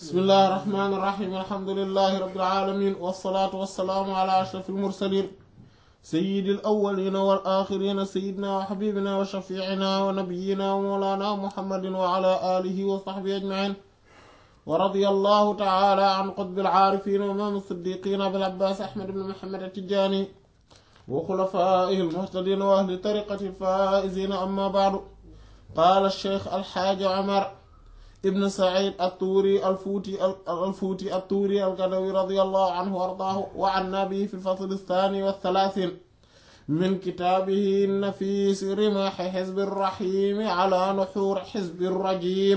bismillahi irrahmani irrahim alhamdulilahi rabilalamin walsalaatu walsalaamu ala ashraf almursalin sayidi alawalina walaxirina sayidina wa xabibina wa shafiicina wa nabiyina wa mawlana muhammadin wa ala alihi wa saxbihi ajmain wa radia allahu taala an qutbi alcaarifina wa imaam siddiqina abil abbaas ahmad ibn muhammad atijani wa xulafaihi almuhtadina wa ahli tariqati alfaizina amma baadu qaala alcheikh alxaaji omar ibn said attuuri alfuuti alfuuti attuuri algadawi radiallahu anhu wa ardaahu wa anna bihi fi lfasl althani walthalaatin min kitaabihi nafiis rimaxi xizbi rraxiimi ala nuxuur xizbi rrajim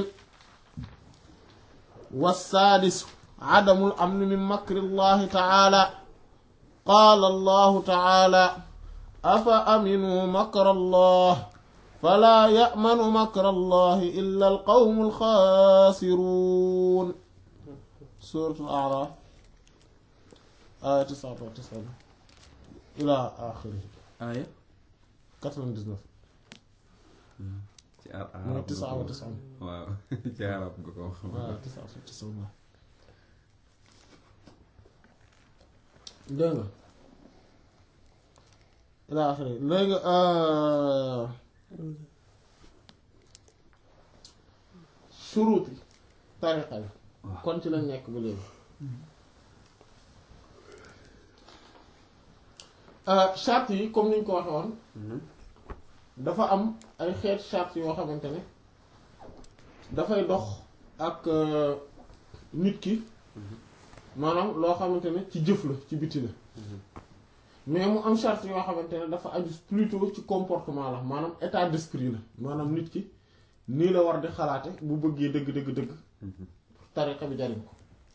والسادس عدم الأمن من مكر الله تعالى قال الله تعالى أفأمنوا مكر الله فلا يأمن مكر الله إلا القوم الخاسرون سورة الأعراف آية 99 إلى آخره آية 99 ci ar mooy arab nga 99 ko waaw ci arab nga ko wax waaw 99 dégg nga ila axiri léegi suruuti tariqa bi kon ci lañ nekk ba léegi charte yi comme niñ ko waxe woon dafa am ay xeet charte yoo xamante ne dafay dox ak nit ki maanaam loo xamante ne ci jëf la ci biti la mais mu am charte yoo xamante ne dafa aju plutôt ci comportement la maanaam état d'esprit la maanaam nit ki nii la war di xalaate bu bëggee dëgg dëgg dëgg tariqa bi jariñ ko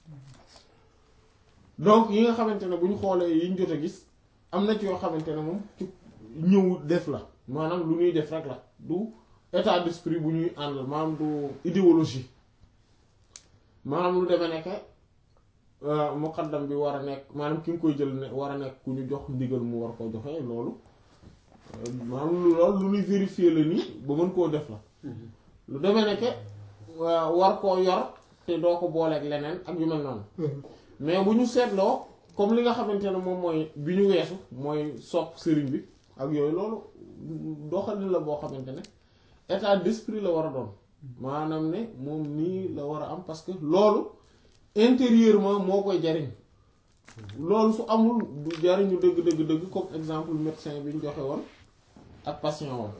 donc yi nga xamante ne bu ñu xoolee yi ñu jot a gis am na ci yoo xamante ne moom ci ñëw def la maanaam lu ñuy def rek la du état d'esprit bu ñuy àndal maanaam du idéologie maanaam lu demee nekke muqaddam bi war a nekk maanaam ki nga koy jël ne war a nekk ku ñu jox ndigal mu war koo joxe loolu maanaam loolu lu ñuy vérifier la nii ba mën koo def la lu demee nekke war koo yor te doo ko booleeg leneen ak yu mel noonu mais bu ñu seetloo comme li nga xamante ne moom mooy bi ñu weesu mooy sopp sëriñ bi ak yooyu loolu doxalin la boo xamante ne état d'esprit la war a doon maanaam ne moom nii la war a am parce que loolu intérieurement moo koy jariñ loolu su amul du jariñu dëgg dëgg dëgg comme exemple médecin bi ñu joxe woon ak patient woon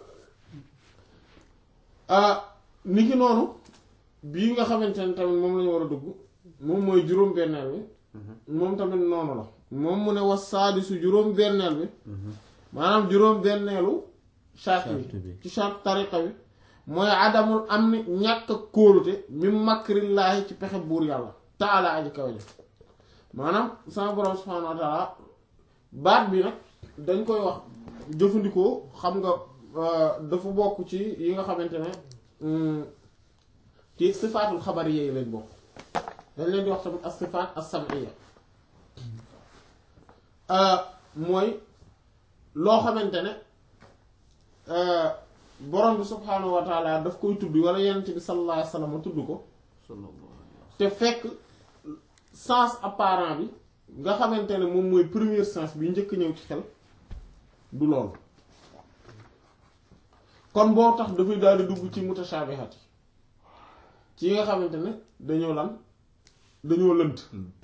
ni ki noonu bii nga xamante ne tamit moom lañu war a dugg moom mooy juróom-benneel bi moom tamit noonu la moom mu ne was saadisu juróom-benneel bi maanaam juróom-benneelu charte bi ci charte tariqa bi mooy adamul am ni ñàkk kóolute mi makrillaahi ci pexe buur yàlla taala aji kaw ji maanaam sama borom subhaanahu wa taala baat bi nag dañ koy wax jëfandikoo xam nga dafa bokk ci yi nga xamante ne ci sifaatul xabar yi lañ bokk dañ leen di wax tamit as sifaat as sam'iyya mooy loo xamante ne borom bi subhaanahu wa taala daf koy tudd wala yenent bi sallallahu alayhi wa sallam tudd ko te fekk sens apparent bi nga xamante ne moom mooy premier sens bi njëkk ñëw ci xel du loolu kon boo tax dafay daal di dugg ci mutashaabihaat yi ci yi nga xamante ne dañoo lan dañoo lënt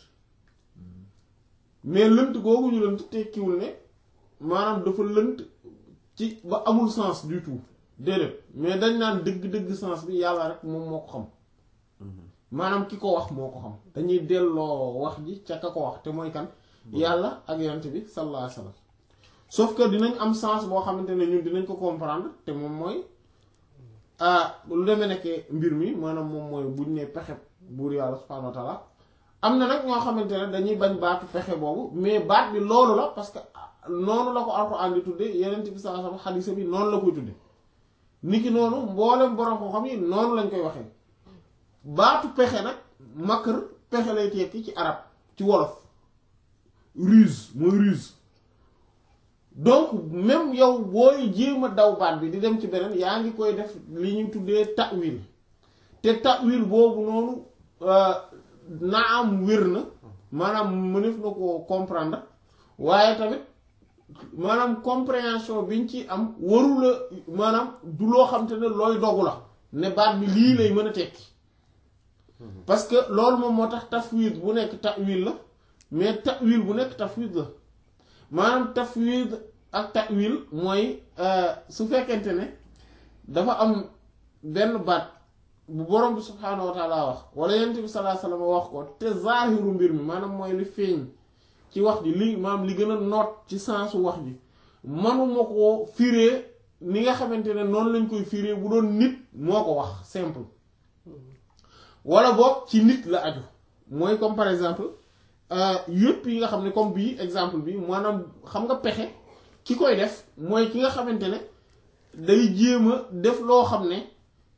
mais lënt googu ñu lënt tekkiwul ne maanaam dafa lënt ci ba amul sens du tout déedéet mais dañ naan dëgg-dëgg sens bi yàlla rek moom moo ko xam maanaam ki ko wax moo ko xam dañuy delloo wax ji ca ka ko wax te mooy kan yàlla ak yonent bi sallallahu alayhi wasallam sauf que dinañ am sens boo xamante ne ñun dinañ ko comprendre te moom mooy ah lu demee nekkee mbir mi maanaam moom mooy buñ ne pexe buur yàlla subhanahu wa ta'ala am na nag ñoo xamante ne dañuy bañ baatu pexe boobu mais baat bi loolu la parce que noonu la ko alxuraan di tudde yenent bi sallallahu alayhi wasallam xadiisa bi noonu la koy tudde niki noonu mboolem borom ko xam yi noonu lañ koy waxee baatu pexe nag makr pexe lay tekki ci arab ci wolof ruse mooy ruse donc même yow booy jéem a daw baat bi di dem ci beneen yaa ngi koy def li ñu tuddee ta'wil te ta'wil boobu noonu naa am wér na maanaam mënef na ko comprendre waaye tamit maanaam compréhension biñ ci am warula maanaam du loo xam te ne looy dogu la ne baat bi lii lay mën a tekki parce que loolu moom moo tax tafwid bu nekk ta'wil la mais ta'wil bu nekk tafwid la maanaam tafwid ak ta'wil mooy su fekkente ne dafa am benn baat bu borom bi subhaanahu wa taala wax wala yonent bi sallallahu alayhi wasallam wax ko te zaahiru mbir mi maanaam mooy li feeñ ci wax ji li maanaam li gën a noot ci sensu wax ji manuma koo firee ni nga xamante ne noonu lañ koy firee bu doon nit moo ko wax simple wala boog ci nit la aju mooy comme par exemple yëpp yi nga xam ne comme bii exemple bi maanaam xam nga pexe ki koy def mooy ki nga xamante ne day jéem a def loo xam ne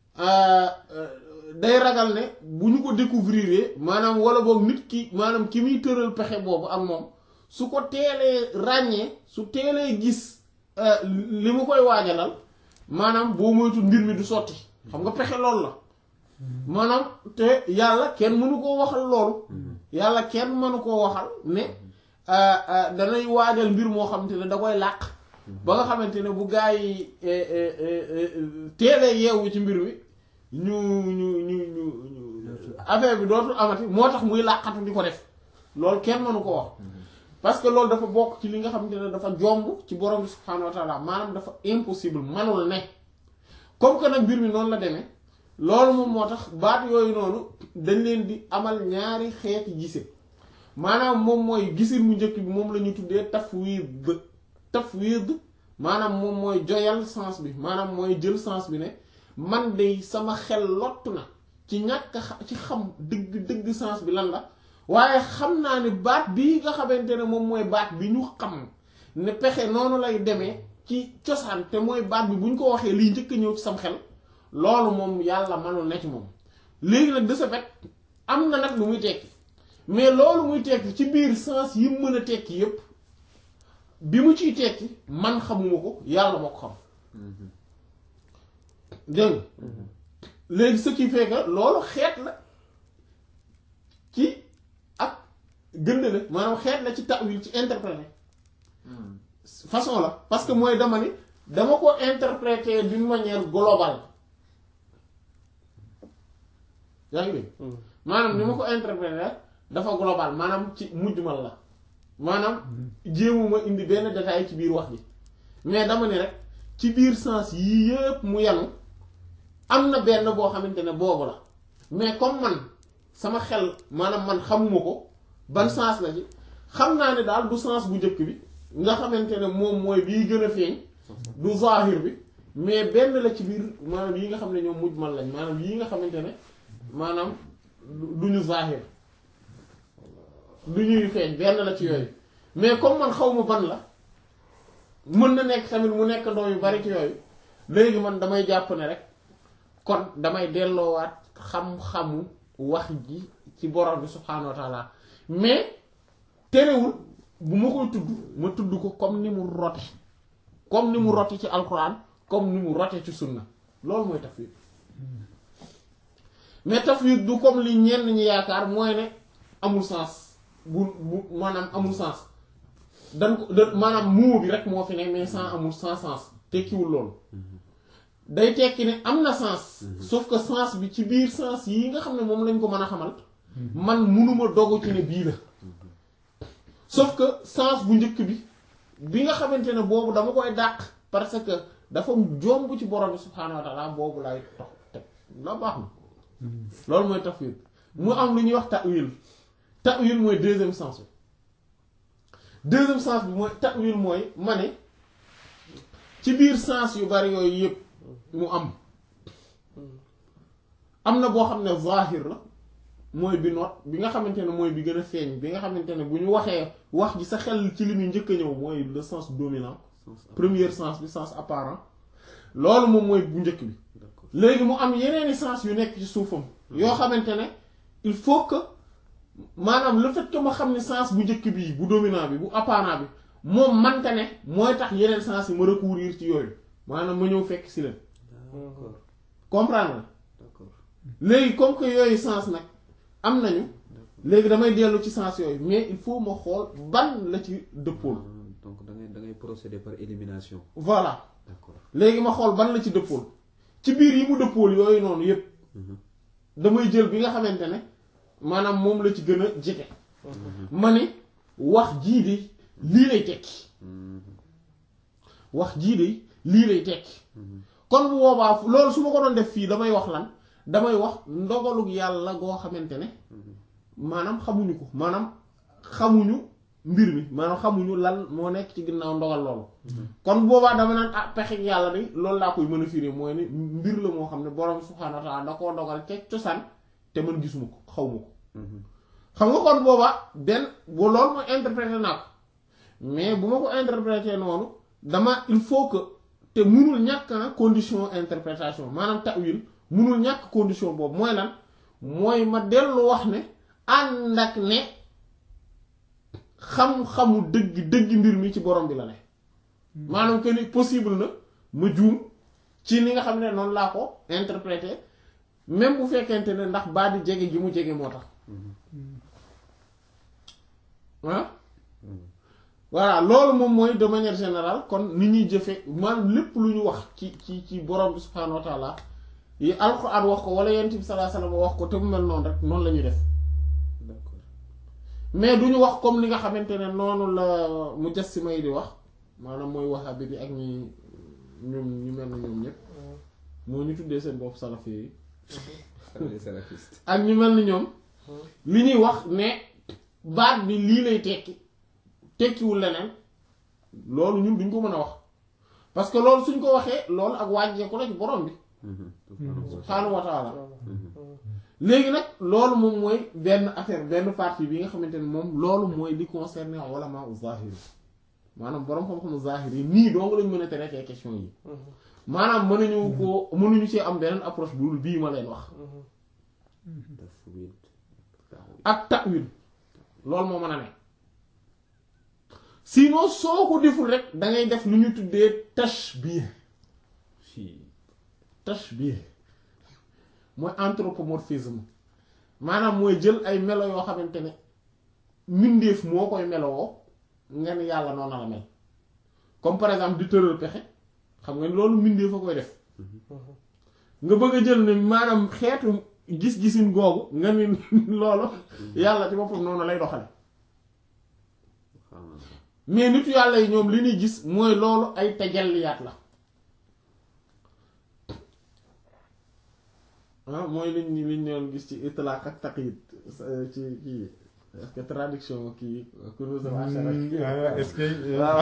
day ragal ne bu ñu ko découvrir maanaam wala boog nit ki maanaam ki muy tëral pexe boobu ak moom su ko teelee ràññee su teelee gis li mu koy waajalal maanaam boo moytu mbir mi du sotti xam nga pexe loolu la maanaam te yàlla kenn mënu koo waxal loolu yàlla kenn mënu koo waxal ne danay waajal mbir moo xamante ne da koy làq ba nga xamante ne bu gaa yi teelee yeewu ci mbir mi ñu ñu ñu ñu affaire bi dootul amati moo tax muy làqatu di ko def loolu kenn mënu ko wax parce que loolu dafa bokk ci li nga xamante ne dafa jomb ci borom bi subhaanahu wa taala maanaam dafa impossible manul ne comme que nag mbir mi noonu la demee loolu moom moo tax baat yooyu noonu dañ leen di amal ñaari xeeti gise maanaam moom mooy gisin mu njëkk bi moom la ñu tuddee tafwid tafwid maanaam moom mooy joyal sens bi maanaam mooy jël sens bi ne man de sama xel lottu na ci ñàkk ci xam dëgg dëgg sens bi lan la waaye xam naa ne baat bii nga xamante ne moom mooy baat bi ñu xam ne pexe noonu lay demee ci cosaan te mooy baat bi bu ñu ko waxee liy njëkk a ñëw ci sam xel loolu moom yàlla manul ne ci moom léegi nag de ce fait am na nag lu muy tekki mais loolu muy tekki ci biir sens yi mu mën a tekki yépp bi mu ciy tekki man xamuma ko yàlla moo ko xam dégg nga léegi ce qui fait que loolu xeet la ci ak gënd la maanaam xeet la ci ta'wil ci interpréter façon la parce que mooy dama ni dama ko interpréter d'une manière globale yaa ngi dégg maanaam ni ma ko interpréter dafa global maanaam ci mujjumal la maanaam jéemuma indi benn détail ci biir wax ji mais dama ni rek ci biir sens yii yépp mu yanu am na benn boo xamante ne boobu la mais comme man sama xel maanaam man xamuma ko ban sens la ci xam naa ne daal du sens bu njëkk bi nga xamante ne moom mooy bii gën a feeñ du zahir bi mais benn la ci biir maanaam yi nga xam ne ñoom mujmal lañ maanaam yii nga xamante ne maanaam du ñu zahir du ñuy feeñ benn la ci yooyu mais comme man xawma ban la mën na nekk tamit mu nekk ndoo yu bari ci yooyu léegi man damay jàpp ne rek kon damay delloowaat xam-xamu wax ji ci borom bi subhaanahu wa taala mais terewul bu ma koy tudd ma tudd ko comme ni mu rote comme ni mu rote ci alquran comme ni mu rote ci sunna loolu mooy tafwid mais tafwid du comme li ñenn ñi yaakaar mooy ne amul sens bu bu maanaam amul sens dan ko da maanaam muu bi rek moo fi ne mais sans amul sans sens tekkiwul loolu day tekki ne am na sens sauf que sens bi ci biir sens yi nga xam ne moom lañ ko mën a xamal man munuma dogu ci ne bii la sauf que sens bu njëkk bi bi nga xamante ne boobu dama koy dàq parce que dafa jomb ci borom bi subhaanahu wa taala boobu lay tox teg la baax na loolu mooy tafwid mu am lu ñuy wax ta'wil ta'wil mooy deuxième sens bi deuxième sens bi mooy ta'wil mooy ma ne ci biir sens yu bari yooyu yëpp mu am am na boo xam ne zahir la mooy bi noot bi nga xamante ne mooy bi gën a feeñ bi nga xamante ne bu ñu waxee wax ji sa xel ci li muy njëkk a ñëw mooy le sens dominant premier sens bi sens apparent loolu moom mooy bu njëkk bi léegi mu am yeneeni sens yu nekk ci suufam yoo xamante ne il faut que maanaam le fait que ma xam ne sens bu njëkk bi bu dominant bi bu apparent bi moom mante ne mooy tax yeneen sens yi ma recourir ci yooyu maanaam ma ñëw fekk si leen comprendre la léegi comme que yooyu sens nag am nañu léegi damay dellu ci sens yooyu mais il faut ma xool ban la ci dëppool donc da ngay da ngay procéder par élimination voilà d'accord léegi ma xool ban la ci dëppool ci biir yi mu dëppool yooyu noonu yépp damay jël bi nga xamante ne maanaam moom la ci gën a jege ma ni wax jii de lii lay tekki wax jii de lii lay tekki kon bu boobaa loolu su ma ko doon def fii damay wax lan damay wax ndogalug yàlla goo xamante ne maanaam xamuñu ko maanaam xamuñu mbir mi maanaam xamuñu lan moo nekk ci ginnaaw ndogal loolu kon boobaa dama naan ah pexeg yàlla de loolu laa koy mën a firi mooy ne mbir la moo xam ne borom subhaanahu wa ta'ala da koo dogal ca cosaan te man gisuma ko xaw ma ko xam nga kon boobaa benn bu loolu mooy interpréter naa ko mais bu ma ko interpréter noonu dama il faut que te munul ñàkk na condition interprétation maanaam ta'wil munul ñàkk condition boobu mooy lan mooy ma dellu wax ne ànd ak ne xam-xamu dëgg dëgg mbir mi ci borom bi la ne maanaam que ni possible na ma juum ci ni nga xam ne noonu laa ko interpréter même bu fekkente ne ndax baa di jege gi mu jege moo tax ah voilà loolu moom mooy de manière générale kon ni ñuy jëfe maanaam lépp lu ñu wax ci ci ci borom bi subhaanahu wa taala yi alxuraan wax ko wala yonent bi sallallahu alayhi wasallam wax ko te mu mel noonu rek noonu la ñuy def d'accord mais du ñu wax comme li nga xamante ne noonu la mujassima yi di wax maanaam mooy wahabi bi ak ñi ñoom ñu mel na ñoom ñëpp moo ñu tuddee seen bopp salafi yi les salafistes ak ñu mel ni ñoom li ñuy wax ne baat bi lii lay tekki tekkiwul leneen loolu ñun duñ ko mën a wax parce que loolu suñ ko waxee loolu ak wàññeeku la ci borom bi subhaanahu wa taala léegi nag loolu moom mooy benn affaire benn partie bi nga xamante ne moom loolu mooy li concerné ulama u zahiri maanaam borom xam-xamu zahiri nii dong lañ mën a traiter question yi maanaam mënuñu ko mënuñu ci am beneen approche bu dul bii ma leen wax tafwid ak ta'wil loolu moo mën a ne sinon soo ko deful rek da ngay def lu ñu tuddee tashbih si tashbih mooy anthropomorphisme maanaam mooy jël ay melo yoo xamante ne mbindeef moo koy melowoo nga ni yàlla noonu la mel comme par exemple di tëral pexe xam nga ni loolu mbindeef a koy def nga bëgg a jël ne maanaam xeetu gis-gisin googu nga ni loolu yàlla ci boppam noonu lay doxale mais nitu yàlla yi ñoom li ñuy gis mooy loolu ay tajalliyaat la ah mooy liñ liñ doon gis ci itlaq ak taqyid ci kii est-ce que traduction kii kunuz al-ashara est-ce que waaw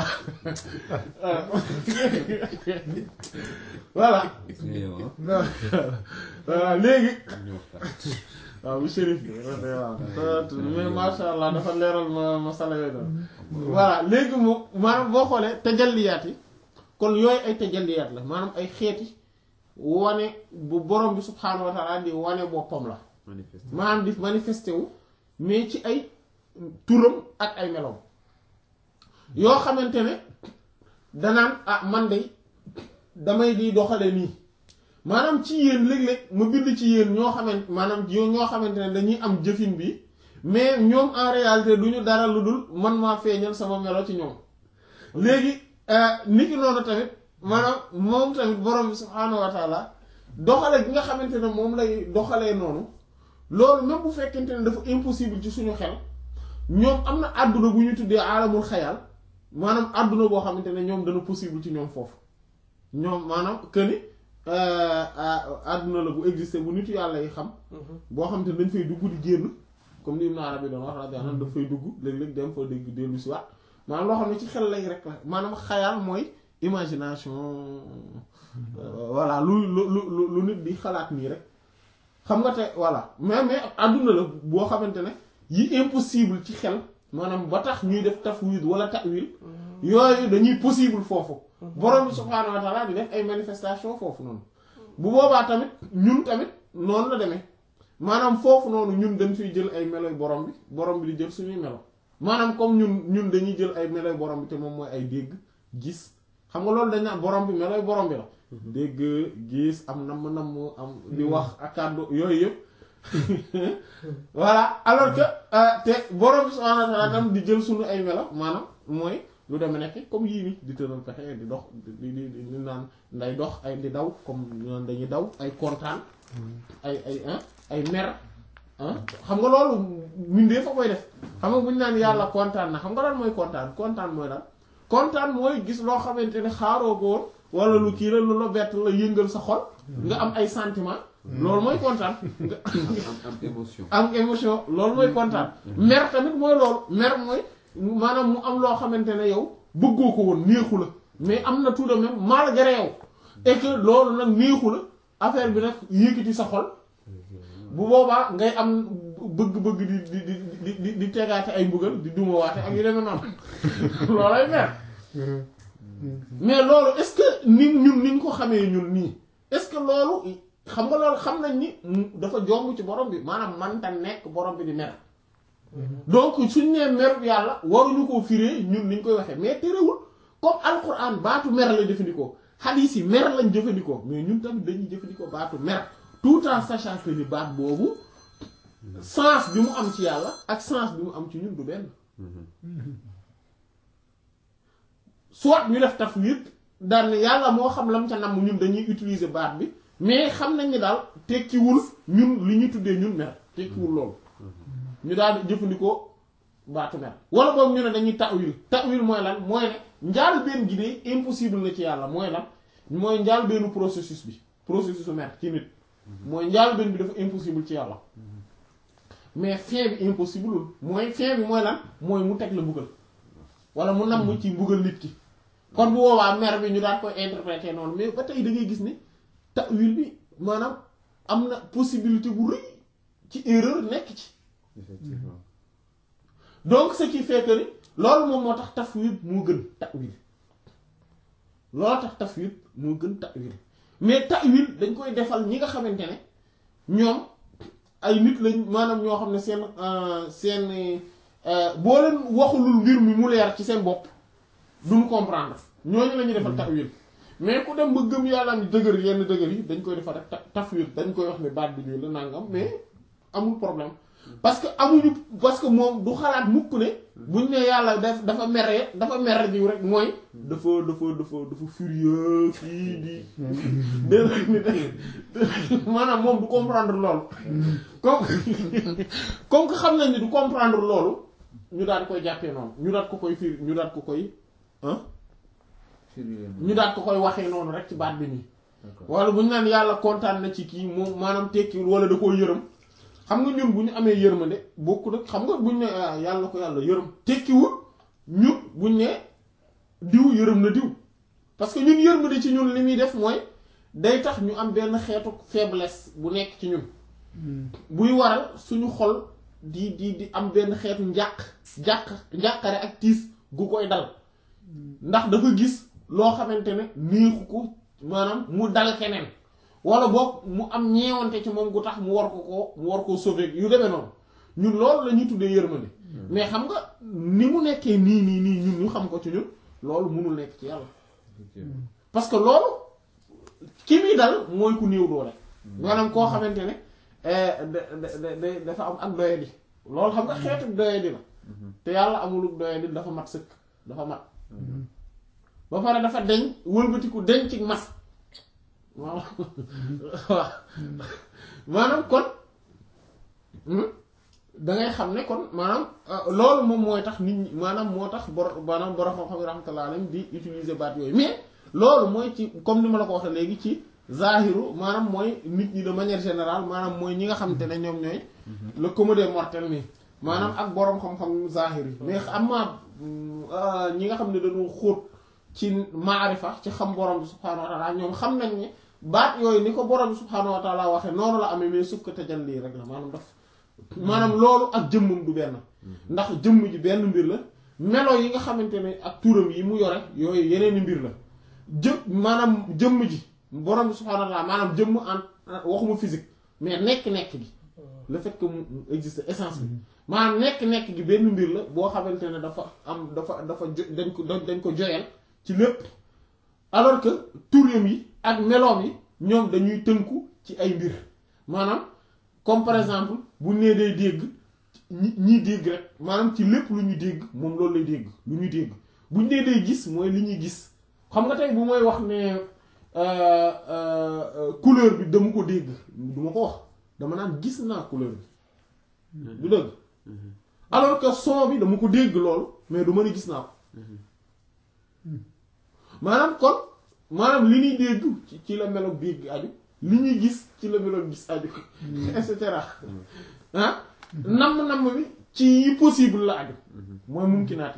voilà gis nga yow ah voilà léegi ñu waxtaan waaw bu shérif bi waaw mais masha Allah dafa leeral ma ma sala yooyu doon voilà léegi moom maanaam boo xoolee tajalliyaat yi kon yooyu ay tajalliyaat la maanaam ay xeeti wane bu borom bi subhaanahu wa ta'ala di wane boppam la manifeste maanaam di manifesté wu mais ci ay turam ak ay meloom yoo xamante ne danaan ah man de damay di doxale nii maanaam ci yéen léeg-léeg ma bind ci yéen ñoo xamante maanaam yo- ñoo xamante ne dañuy am jëfin bi mais ñoom en réalité du ñu dara lu dul man maa feeñal sama melo ci ñoom léegi nit ki noonu tamit maanaam moom tamit borom bi subhaanahu wa taala doxale gi nga xamante ne moom lay doxalee noonu loolu même bu fekkente ne dafa impossible ci suñu xel ñoom am na àdduna bu ñu tuddee aalamul xayal maanaam àdduna boo xamante ne ñoom dana possible ci ñoom foofu ñoom maanaam que ni àdduna la bu exister bu nitu yàlla yi xam boo xamante ne dañ fay dugg di génn comme ni Ibn Arabi doon wax radiyallahu anhu daf fay dugg léeg-léeg dem fa dégg dellu si waat maanaam loo xam ne ci xel lay rek la maanaam xayal mooy imagination voilà lu lu lu lu nit di xalaat nii rek xam nga te voilà mais mais àdduna la boo xamante ne yi impossible ci xel maanaam ba tax ñuy def tafwid wala ta'wil yooyu dañuy possible foofu borom bi subhaanahu wa ta'ala di def ay manifestation foofu noonu bu boobaa tamit ñun tamit noonu la demee maanaam foofu noonu ñun dañ fiy jël ay meloy borom bi borom bi di jël suñuy melo maanaam comme ñun ñun dañuy jël ay meloy borom bi te moom mooy ay dégg gis xam nga loolu dañ naan borom bi meloy borom bi la dégg gis am namm namm am di wax ak kàddu yooyu yëpp voilà alors que euh, te borom subhaanahu wa ta'aala tam di jël sunu ay melo maanaam mooy lu demee nekk comme yii nii di tëral pexe di dox di di di di naan nday dox ay di daw comme ñu naan dañuy daw ay kontaan ay ay ah ay mer ah xam nga loolu mindee fa koy def xam nga bu ñu naan yàlla kontaan na xam nga lan mooy kontaan kontaan mooy lan kontaan mooy gis loo xamante ne xaaroo ko woon wala lu kii la lu la bett la yëngal sa xol nga am ay sentiment loolu mooy kontaan nga am am émotion. am émotion loolu mooy kontaan mer tamit mooy loolu mer mooy maanaam mu am loo xamante ne yow bëggoo ko woon neexu la mais am na tout de même malgré yow et que loolu nag neexu la affaire bi nag yëkkati sa xol bu boobaa ngay am bëgg-bëgg di di di di di di tegaate ay mbugal di dumawaate ak yu demee noonu loolay mer mais loolu est-ce que ni ñun ni ñu ko xamee ñun nii est-ce que loolu xam nga loolu xam nañ ni mu- dafa jomb ci borom bi maanaam manta nekk borom bi di mer donc suñ nee mer yàlla waruñu koo firee ñun niñ koy waxee mais terewul comme alquran baatu mer la jëfandikoo hadith yi mer lañ jëfandikoo mais ñun tamit dañuy jëfandikoo baatu mer tout en sachant que ni baat boobu sens bi mu am ci yàlla ak sens bi mu am ci ñun du benn soit ñu def tafwid daal ne yàlla moo xam lam ca namm ñun dañuy utiliser baat bi mais xam nañ ni daal tekkiwul ñun li ñuy tuddee ñun mer tekkiwul loolu ñu daal di jëfandikoo baatu mer wala boobu ñu ne dañuy ta'wil ta'wil mooy lan mooy ne njaal benn gi de impossible na ci yàlla mooy lan mooy njaal bennu processus bi processus mer ci nit mooy njaal benn bi dafa impossible ci yàlla mais fin bi impossible lul mooy fin bi mooy lan mooy mu teg la mbugal wala mu namm ci mbugal nit ki kon bu boobaa mer bi ñu daan koy interpréter noonu mais ba tey da ngay gis ni ta'wil bi maanaam am na possibilité bu rëy ci erreur nekk ci effectivement. donc ce qui fait que ni loolu moom moo tax tafwid moo gën ta'wil loolu tax tafwid moo gën ta'wil mais ta'wil dañ koy defal ñi nga xamante ne ñoom ay nit lañ maanaam ñoo xam ne seen euh, seen euh, boo leen waxulul mbir mi mu leer ci seen bopp duñu comprendre ñooñu la ñuy defal ta'wil mais ku dem ba gëm yàlla ni dëgër yenn dëgër yi dañ koy defal rek ta- tafwid dañ koy wax ne baat bi nii la nangam mais amul problème parce que amuñu parce que moom du xalaat mukk ne buñ ne yàlla daf dafa mere dafa mere jiw rek mooy dafa dafa dafa dafa furieux kii di dé maanaam moom du comprendre loolu comme comme que xam nañ ni du comprendre loolu ñu daal koy jàppee noonu ñu daal ko koy firi ñu daal ko koy ah Firi ñu daal ko koy waxee noonu rek ci baat bi nii D'accord. wala bu ñu naan yàlla kontaan na ci kii moom maanaam tekkiwul wala da koo yërëm xam nga ñun bu ñu amee yërmande bokku nag xam nga bu ñu ne ah, yàlla ko yàlla yërëm tekkiwul ñun bu ñu ne diw yërëm na diw parce que ñun yërmande ci ñun li muy def mooy day tax ñu am benn xeetu faiblesse bu nekk ci ñun buy waral suñu xol di di di am benn xeetu njàq njàq njàqare ak tiis gu koy dal ndax dafa gis loo xamante ne neexu ko maanaam mu dal keneen wala boog mu am ñeewante ci moom gu tax mu war ko koo mu war koo sauver yu demee noonu ñun loolu la ñuy tuddee yërmande mais xam nga ni mu nekkee nii nii nii ñun ñu xam ko ci ñun loolu mënul nekk ci yàlla Effectivement. parce que loolu ki muy dal mooy ku néew doole maanaam koo xamante ne eh, da- da- da- da- dafa am ak doyadi loolu xam nga xeetu doyadi la te yàlla amuluk doyadi dafa mat sëkk dafa mat ba pare dafa deñ wëlbatiku deñ ci mat waaw waaw maanaam kon hmm, dangay xam ne kon maanaam euh, loolu moom mooy tax nit ñi maanaam moo tax bor maanaam borom xam-xam yi rahmatullah alayhim di utiliser baat yooyu mais loolu mooy ci comme ni ma la ko waxee léegi ci zahiru maanaam mooy nit ñi de manière générale maanaam mooy ñi nga xamante ne ñoom ñooy le commun des mortels nii maanaam ak borom xam-xam zahir yi mais am ma ñi nga xam ne dañoo xóot ci maarifa ci xam borom bi subhaanahu wa taala ñoom xam nañ ne baat yooyu ni ko borom bi subhaanahu wa taala waxee noonu la amee mais suuf ko tajalli rek la maanaam daf maanaam loolu ak jëmmam du benn ndax jëmm ji benn mbir la melo yi nga xamante ne ak turam yi mu yore yooyu yeneeni mbir la jë maanaam jëmm ji borom bi subhaanahu wa taala maanaam jëmm en waxuma physique mais nekk-nekk gi le fait que mu existe essence bi maanaam nekk-nekk gi benn mbir la boo xamante ne dafa am dafa dafa jo dañ ko dañ ko joyal ci lépp alors que turam yi ak meloom yi ñoom dañuy tënku ci ay mbir maanaam comme par exemple bu nee day dégg ñi ñiy dégg rek maanaam ci lépp lu ñu dégg moom loolu lay dégg lu ñu dégg buñ nee day gis mooy li ñuy gis xam nga tey bu mooy wax ne euh, euh, euh, couleur bi dama ko dégg du ma ko wax dama naan gis naa couleur bi du dëgg alors que son bi dama ko dégg loolu mais du ma ne gis naa ko maanaam kon maanaam li ñuy dégg ci ci la meloog dégg aju li ñuy gis ci la meloog gis aju et cetera ah namm-namm bi ci yi possible la aju mooy mumkinaat yi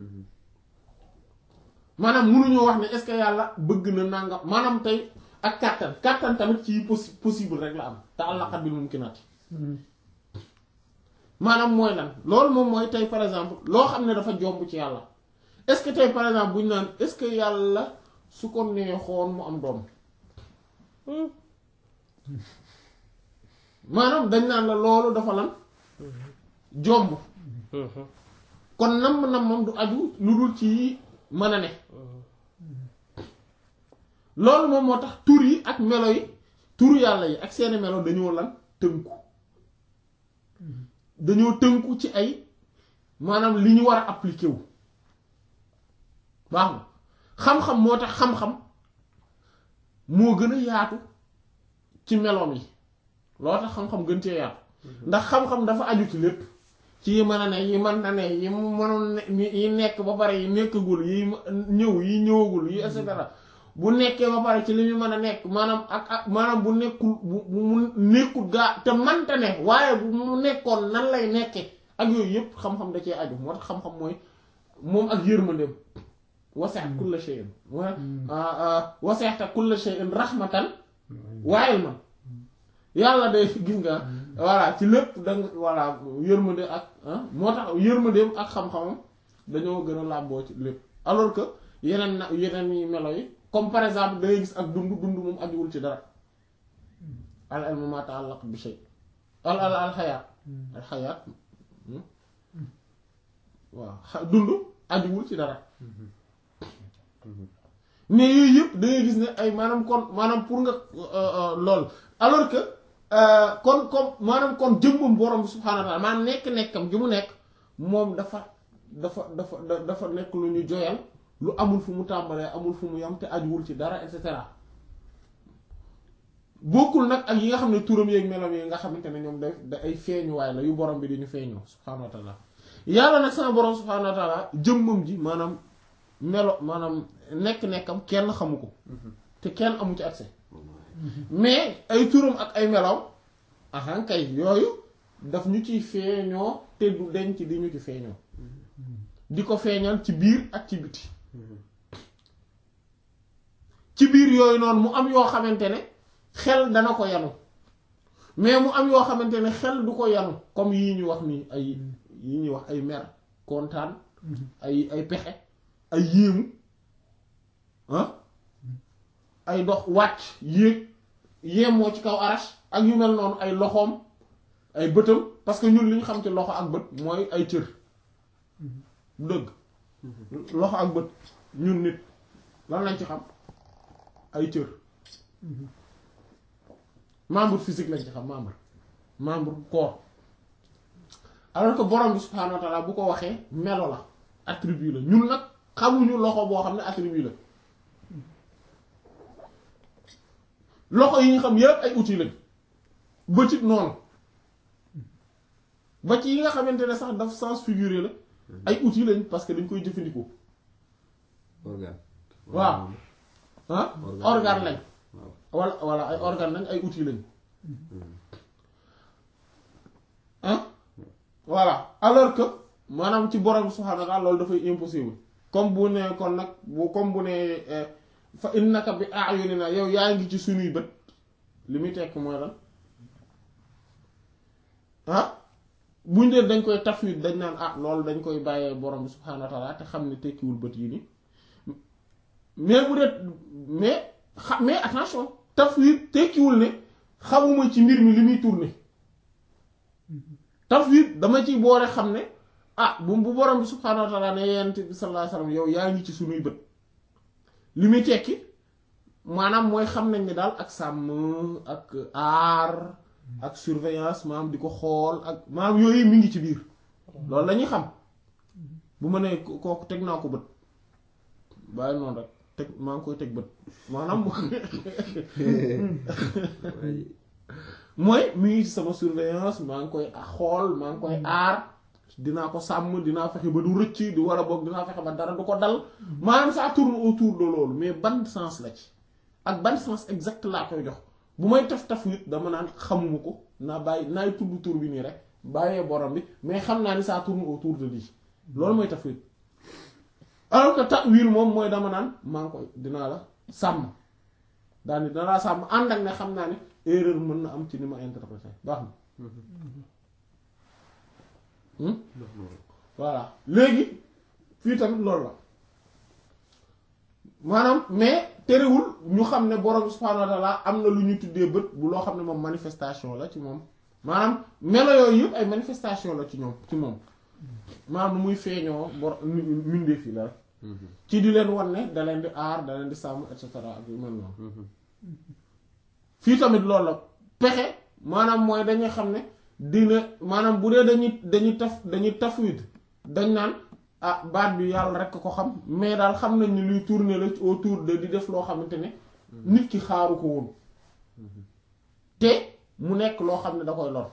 maanaam mënuñoo wax ne est-ce que yàlla bëgg na nangam maanaam tey ak kàttan kàttan tamit ci yi possi possible rek la am te àllaqat bil mumkinaat yi maanaam mooy lan loolu moom mooy tey par exemple loo xam ne dafa jomb ci yàlla est-ce que tey par exemple bu ñu naan est-ce que yàlla su ko neexoon mu am doom maanaam dañ naan la loolu dafa lan jomb kon namm-nammam du aju lu dul ci mën a ne loolu moom moo tax tur yi ak melo yi turu yàlla yi ak seeni melo dañoo lan tënku dañoo tënku ci ay maanaam li ñu war a appliquer wu baax na xam-xam moo tax xam-xam moo gën a yaatu ci meloom yi loo tax xam-xam gën cee yaatu ndax xam-xam dafa aju ci lépp ci yi mën a ne yi mën na ne yi mënoon ne yi nekk ba pare yi nekkagul yi ñëw yi ñëwagul yi et cetera bu nekkee ba pare ci li ñu mën a nekk maanaam ak ak maanaam bu nekkul bu bu mu nekkul gaa te manta ne waaye bu mu nekkoon nan lay nekke ak yooyu yëpp xam-xam da cee aju moo tax xam-xam mooy moom ak yërmandeem wasi'at kulla shay'in wasi'ta kulla shay'in rahmatan wa ilman yàlla de gis nga voilà ci lépp danga voilà yërmande ak moo tax yërmandeem ak xam-xamam dañoo gën a làmboo ci lépp alors que yeneen na yeneen yi melo yi comme par exemple da ngay gis ak dund dund moom ajuwul ci dara al ilmu ma ta'allaq bi shay al al al xayaat al xayaat waaw dund ajuwul ci dara mais yooyu yëpp da ngay gis ne ay maanaam kon maanaam pour nga lool alors que kon comme maanaam kon jëmmam borom bi subhaanahu wa ta'ala maanaam nekk-nekkam gi mu nekk moom dafa dafa dafa dafa nekk lu ñu joyal lu amul fu mu tàmbalee amul fu mu yam te ajuwul ci dara et cetera bokkul nag ak yi nga xam ne turam yeeg melam yi nga xamante ne ñoom day da ay feeñuwaay la yu borom bi dañu feeñoo subhaanahu wa ta'ala yàlla nag sama borom subhaanahu wa ta'ala jëmmam ji maanaam melo maanaam nekk-nekkam kenn xamu ko te kenn amu ci accès mais ay turam ak ay meloom ahan kay yooyu daf ñu ciy feeñoo te du denc di ñu ci feeñoo di ko feeñal ci biir ak ci biti ci biir yooyu noonu mu am yoo xamante ne xel dana ko yanu mais mu am yoo xamante ne xel du ko yanu comme yii ñu wax nii ay yi ñuy wax ay mer kontaan ay ay pexe ay yéemu ah ay dox wàcc yéeg yéemoo ci kaw arash ak yu mel noonu ay loxoom ay bëtam parce que ñun li ñu xam ci loxo ak bët mooy ay cër dëgg loxo ak bët ñun nit lan lañ ci xam ay cër membre physique lañ ci xam membre membre corps alors que borom bi subhaanahu wa ta'ala bu ko waxee melo la attribut la ñun nag xamuñu loxo boo xam ne attribut la loxo yi ñu xam yépp ay outils lañ bëtit noonu ba ci yi nga xamante ne sax daf sens figuré la ay outils lañ parce que dañ koy jëfandikoo organe. waaw ah Organe. organe lañ waaw. wala wala ay organe lañ ay outils lañ ah voilà alors que maanaam ci borom subhaanahu wa ta'ala loolu dafay impossible comme bu ne kon nag bu comme bu ne eh, fa innaka bi a'yunina yow yaa ngi ci sunuy bët li muy tekk mooy lan ah buñ dee dañ koy tafwid dañ naan ah loolu dañ koy bàyyee borom bi subhaanahu wa ta'ala te xam ne tekkiwul bët yi nii mais bu dee mais xa mais attention tafwid tekkiwul ne xamuma ci mbir mi li muy tourner tafwid dama ciy boole xam ne ah bu bu borom bi subhaanahu wa ta'ala ne yonent bi sallallahu alayhi wasallam yow yaa ngi ci sunuy bët li muy tekki maanaam mooy xam nañ ne daal ak sàmm ak aar ak surveillance maanaam di ko xool ak maanaam yooyu mi ngi ci biir loolu la ñuy xam bu ma nee ko- kooku teg naa ko bët bàyyi noonu rek teg maa ngi koy teg bët maanaam waaye mooy mi ngi ci sama surveillance maa ngi koy xool maa ngi koy aar dinaa ko sàmm dinaa fexe ba du rëcc du war a boog dinaa fexe ba dara du ko dal maanaam ça tourne autour de loolu mais ban sens la ci ak ban sens exact laa koy jox bu may taf taf nit dama naan xamuma ko naa bàyyi naay tudd tur bi nii rek bàyyee borom bi mais xam naa ni ça tourne autour de lii loolu mooy taf nit alors que ta'wil moom mooy dama naan maa ngi koy dinaa la sàmm daal ni dinaa la sàmm ànd ak ne xam naa ne erreur mën na am ci ni ma interprété baax na Hmm? voilà léegi fii tamit loolu la maanaam mais terewul ñu xam ne borom subhaanahu wa ta'ala am na lu ñu tuddee bët bu loo xam ne moom manifestation la ci moom maanaam melo yooyu yëpp ay manifestation la ci ñoom ci moom maanaam nu muy feeñoo bor mbindeef yi la rek ci di leen wan ne da leen di aar da leen di sàmm et cetera ak yu mel noonu fii tamit loolu la pexe maanaam mooy dañuy xam ne dina maanaam bu dee dañuy dañuy taf dañuy tafwid dañ naan ah baat bi yàlla rek ko xam mais daal xam nañ ni luy tourner la autour de di def loo xamante ne nit ki xaaru ko woon te mu nekk loo xam ne da koy lor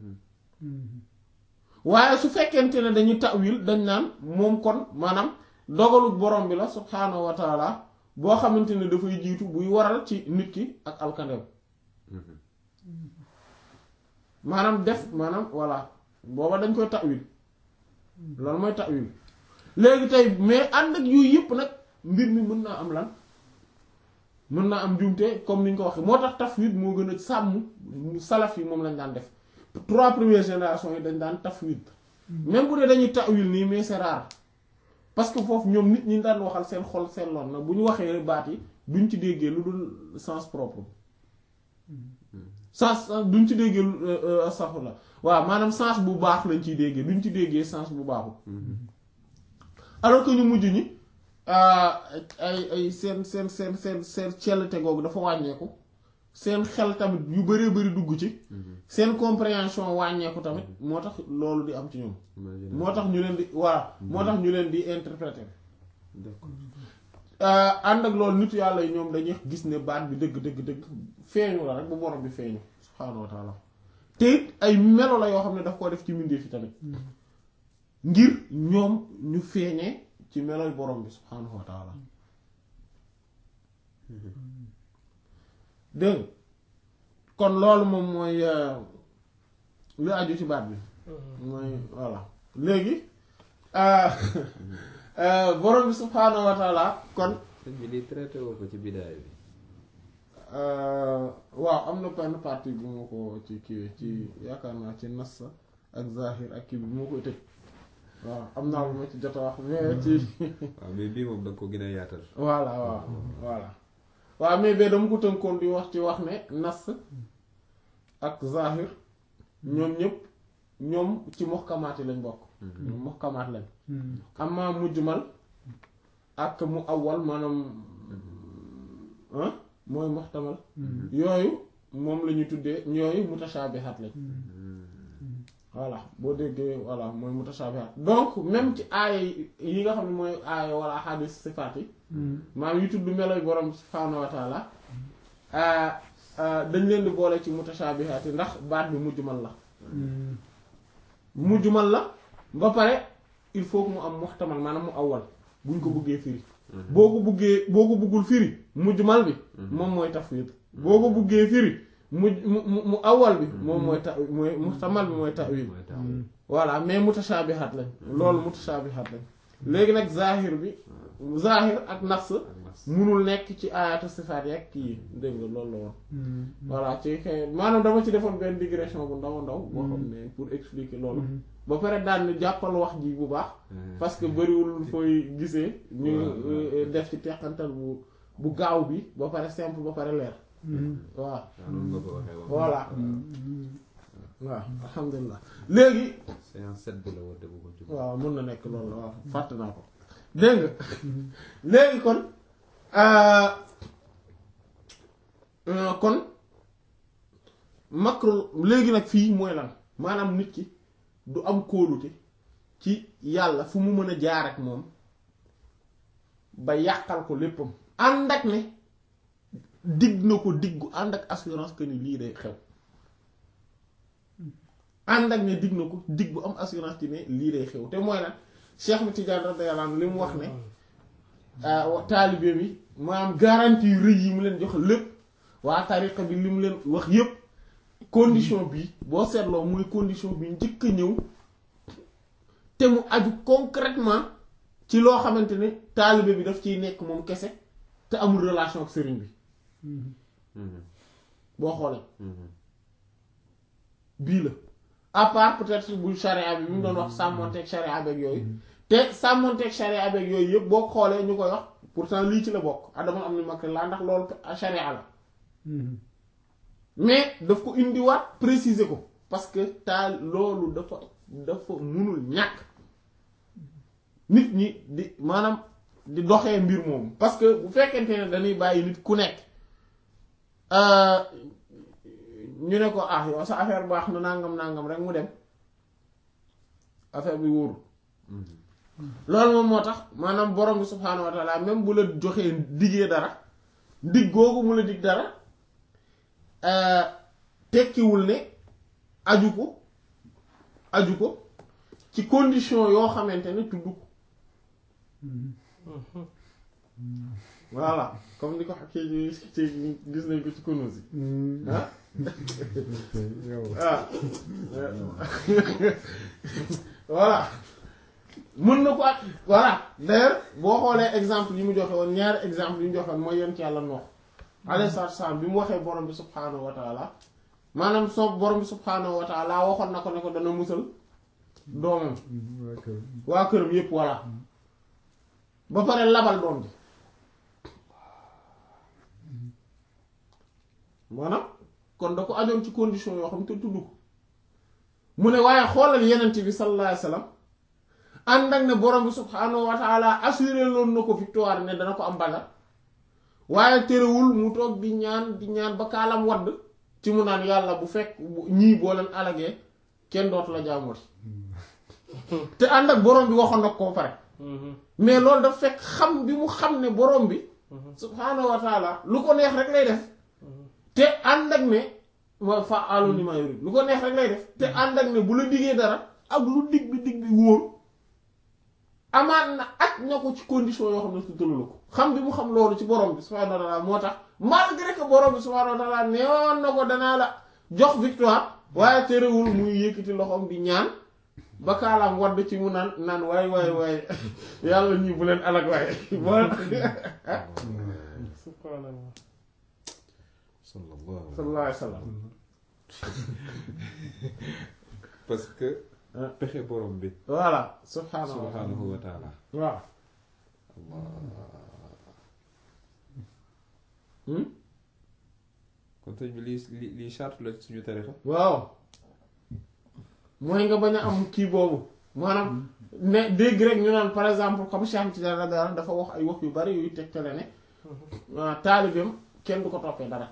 waaye su fekkente ne dañuy tawil dañ naan moom kon maanaam dogalu borom bi la subhaanahu wa taala boo xamante ne dafay jiitu buy waral ci nit ki ak alkandew maanaam def maanaam voilà booba dañ koy tawil loolu mooy tawil léegi tey mais ànd ak yooyu yëpp nag mbir mi mën naa am lan mën naa am njuumte comme ni ñu ko waxee moo tax tafwid moo gën a sàmm salaf yi moom lañ daan def trois premières générations yi dañ daan tafwid même bu dee dañuy tawil nii mais c'est rare parce que foofu ñoom nit ñi daan waxal seen xol seen loon na bu ñu waxee baat yi duñ ci déggee lu dul sens propre sens duñ ci déggee saxu la waaw maanaam sens bu baax lañ ciy déggee duñ ci déggee sens bu baaxul alors que ñu mujj ñi ay ay seen seen seen seen seen cellte googu dafa wàññeeku seen xel tamit yu bëree bëri dugg ci seen compréhension wàññeeku tamit moo tax loolu di am ci ñoom moo tax ñu leen di waaw moo tax ñu leen di interpréter d'accord ànd ak loolu nit yàlla yi ñoom dañuy gis ne baat bi dëgg dëgg dëgg feeñu la rek bu borom bi feeñu subhaanahu wa taala te it ay melo la yoo xam ne daf koo def ci mbindeef yi tamit ngir ñoom ñu feeñee ci meloy borom bi subhaanahu wa taala dégg nga kon loolu moom mooy lu aju ci baat bi mooy voilà léegi borom bi subhaanahu wa taala kon sëñ bi lii traité woo ko ci bidaay bi waaw am na benn partie bu ma ko ci kiiwee ci yaakaar naa ci nas ak zahir ak kii bi bu ma koy tëj waaw am naa lu ma ci jot a wax mais ci waaw mais bii moom da nga ko gën a yaatal voilà waaw voilà waaw mais ba dama ko tënkoon di wax ci wax ne nas ak zahir ñoom ñëpp ñoom ci muhkamaat yi lañ bokk ñoom muhkamaat lañ amma mujmal ak mu awwal maanaam ah mooy muhtamal yooyu moom la ñu tuddee yooyu mutashaabihaat lañ voilà boo déggee voilà mooy mutashaabihaat donc même ci aaya yi nga xam ne mooy aaya wala hadis sifaat yi maanaam yu tudd meloy borom subhaanahu wa taala dañ leen di boole ci mutashaabihaat yi ndax baat bi mujmal la mujmal la ba pare il faut que mu am muhtamal maanaam mu awwal buñ ko buggee firi boo ko buggee boo ko buggul firi mujmal bi moom mooy tafwid boo ko buggee firi mu mu mu awwal bi moom mooy ta mooy muhtamal bi mooy ta'wil mooy taw voilà mais mutashaabihaat lañ loolu mutashaabihaat lañ léegi nag zahir bi zahir ak nafs ak nas munul nekk ci ayatu sifaat yi ak kii dégg nga loolu la woon voilà ci kay maanaam dama ci defoon benn digression bu ndaw a ndaw boo xam ne pour expliquer loolu ba pare daan ni jàppal wax ji bu baax parce que bëriwul fooy gisee ñu euh, def ci teqantal bu bu gaaw bi ba pare simple ba pare leer waaw waaw noonu nga ko waxee woon voilà waaw alhamdulilah léegi séance sept bi la woote bu ko ci waaw mën na nekk loolu la waaw fàtte naa ko dégg nga léegi kon euh, euh, kon makru léegi nag fii mooy lan maanaam nit ki du am kóolute ci yàlla fu mu mën a jaar ak moom ba yàqal ko léppam ànd ak ne digg na ko diggu ànd ak assurance que ni lii day xew ànd ak ne digg na ko digg bu am assurance ci ne lii day xew te mooy lan Cheikh mi Tidiane radiyallahu anhu li mu wax ne taalibe bi maanaam garantie yu rëy yi mu leen jox lépp waa tariqa bi li mu leen wax yépp condition bi boo seetloo muy condition bi njëkk a ñëw te mu aju concrètement ci loo xamante ne taalibe bi daf ciy nekk moom kese te amul relation ak sëriñ bi boo xoolee bii la à part peut-être bu charia bi bi mu doon wax sàmmonteeg charia beeg yooyu te sàmmonteeg charia beeg yooyu yëpp boo xoolee ñu koy wax pourtant lii ci la bokk adama am ni makk laa ndax loolu charia la mais daf ko indiwaat préciser ko parce que taal loolu dafa dafa munul ñàkk nit ñi di maanaam di doxee mbir moomu parce que bu fekkente ne dañuy bàyyi nit ku nekk ñu ne ko ah yow sa affaire baax na nangam nangam rek mu dem affaire bi wóorul loolu moom moo tax maanaam borom bi subhaanahu wa taala même bu la joxee diggee dara dig googu mu la dig dara tekkiwul ne aju ko aju ko ci condition yoo xamante ne tudd ko voilà comme ni ko xakkee ñu ci gis nañ ko ci Kunûz yi ah ah voilà mën na ko ak voilà d'ailleurs boo xoolee exemple yi mu joxe woon ñaari exemple yi mu joxe woon mooy yonent yàlla Nuux alayhi salaatu salaam bi mu waxee borom bi subhaanahu wa taala maanaam soo borom bi subhaanahu wa taala waxoon na ko ne ko dana musal doomam waa këram yépp voilà ba pare labal doom bi maanaam kon da ko ajoon ci condition yoo xam te tudd ko mu ne waaye xoolal yenent bi sallallahu alayhi wasallam ànd ak ne borom bi subhaanahu wa taala assuré loon na ko victoire ne dana ko am Badar waaye terewul mu toog di ñaan di ñaan ba kaalam wadd ci mu naan yàlla bu fekk ñii boo leen alagee kenn dootu la jaamooti te ànd ak borom bi waxoon nag ko pare mais loolu daf fekk xam bi mu xam ne borom bi subhaanahu wa taala lu ko neex rek lay def te ànd ak ne wa fa alu ni ma yurid lu ko neex rek lay def te ànd ak ne bu la diggee dara ak lu dig bi dig bi wóor amaat na ak ña ko ci condition yoo xam ne su tëlu la ko xam bi mu xam loolu ci borom bi subhaanahu wa taala moo tax malgré que borom bi subhaanahu wa taala neewoon na ko danaa la jox victoire waaye terewul muy yëkkati loxoom di ñaan ba kaalaam wadd ci mu naan naan waay waay waay yàlla ñii bu leen alag waaye subhanallah sallallahu sallallahu alayhi wa sallam parce que pexe borom bi voilà subhaanahu wa taala subhanahu wa taala waaw Hmm? kon sëñ bi lii lii lii charte la suñu tarixa waaw mooy nga bañ a am kii boobu maanaam ne dégg rek ñu naan par exemple comme Cheikh Tidiane radiyallahu anhu dafa wax ay wax yu bari yuy tegtale ne ah taalibeem kenn du ko toppee dara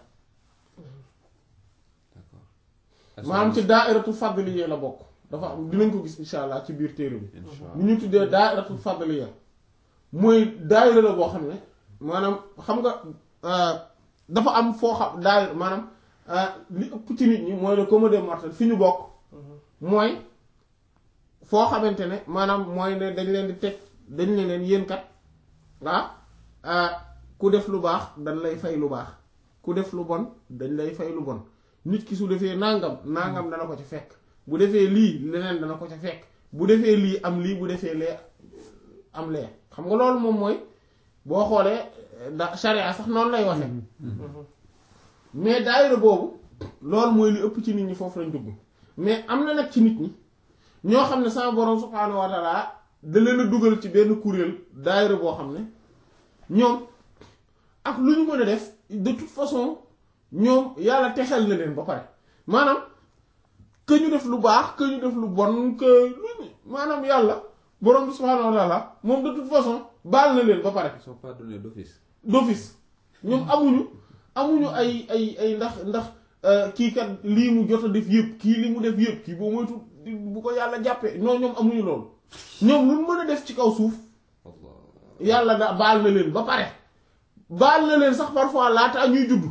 d'accord maanaam ci daa'iratul fadliya la bokk dafa am dinañ ko gis insha allah ci biir téere bi insha bu ñu tuddee daa'iratul fadliya mooy daayira la boo xam ne maanaam xam nga euh, dafa am foo xam daayira maanaam euh, li ëpp ci nit ñi mooy le commun des mortels fi ñu bokk mooy foo xamante ne maanaam mooy ne dañ leen di teg dañ ne leen yéen kat ah ku def lu baax dañ lay fay lu baax ku def lu bon dañ lay fay lu bon nit ki su defee nangam nangam dana ko ci fekk bu defee lii leneen dana ko ci fekk bu defee lii am lii bu defee lee am lee xam nga loolu moom mooy boo xoolee da sharia sax noonu lay waxe mais daayira boobu loolu mooy li ëpp ci nit ñi foofu lañ dugg mais am na nag ci nit ñi ñoo xam ne sama borom subhaanahu wa taala da leen a dugal ci benn kuréel daayira boo xam ne ñoom ak lu ñu mën a def de toute façon ñoom yàlla texel na leen ba pare maanaam que ñu def lu baax que ñu def lu bon que lu ñu maanaam yàlla borom bi subhaanahu wa taala moom de toute façon baal na leen ba pare ils sont pardonnés d'office d'office ñoom amuñu amuñu ay ay ay ndax ndax kii kat lii mu jot a def yëpp kii li mu def yëpp kii boo moytu bu ko yàlla jàppee non ñoom amuñu loolu ñoom lu mën a def ci kaw suuf Allah yàlla da baal na leen ba pare baal na leen sax parfois laata ñuy juddu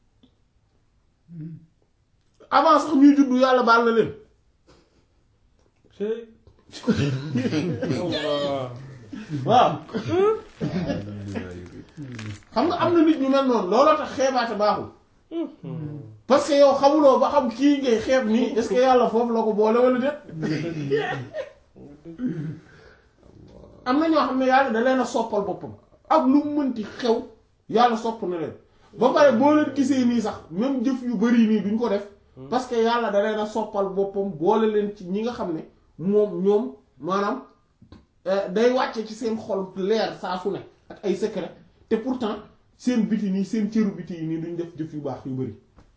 avant sax ñuy juddu yàlla baal na leen Allah waaw alhamdulillah xam nga am na nit ñu mel noonu looloo tax xeebaate baaxul parce que yow xamuloo ba xam kii ngay xeeb nii est-ce que yàlla foofu la ko boole wala déet am na ñoo xam ne yàlla da leen a soppal boppam ak lu mu mënti xew yàlla sopp na leen ba pare boo leen gisee nii sax même jëf yu bari nii duñ ko def parce que yàlla da leen a soppal boppam boole leen ci ñi nga xam ne moom ñoom maanaam euh, day wàcce ci seen xol leer saa su ne ak ay secret te pourtant seen biti nii seen cëru biti yi nii duñ def jëf yu baax yu bari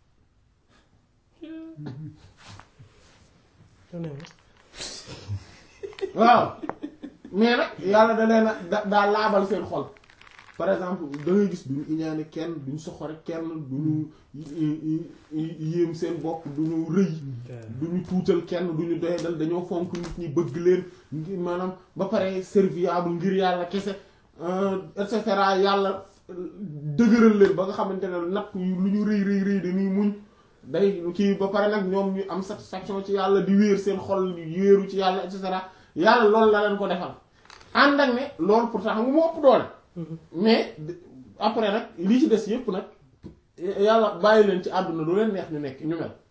waaw mais nag yàlla da leen a da daa laabal seen xol par exemple da ngay gis duñu iñaane kenn duñu soxore kenn duñu yéem seen bopp duñu rëy duñu tuutal kenn duñu doyadal dañoo fonk nit ñi bëgg leen ngir maanaam ba pare serviable ngir yàlla kese et cetera yàlla dëgëral leen ba nga xamante ne natt yu lu ñu rëy rëy rëy dañuy muñ day kii ba pare nag ñoom ñu am satisfaction ci yàlla di wéer seen xol di wéeru ci yàlla et cetera yàlla loolu la leen ko defal ànd ak ne loolu pourtant xam nga mu ëpp doole mais après nag li ci des yépp nag yàlla bàyyi leen ci àdduna lu leen neex ñu nekk ñu mel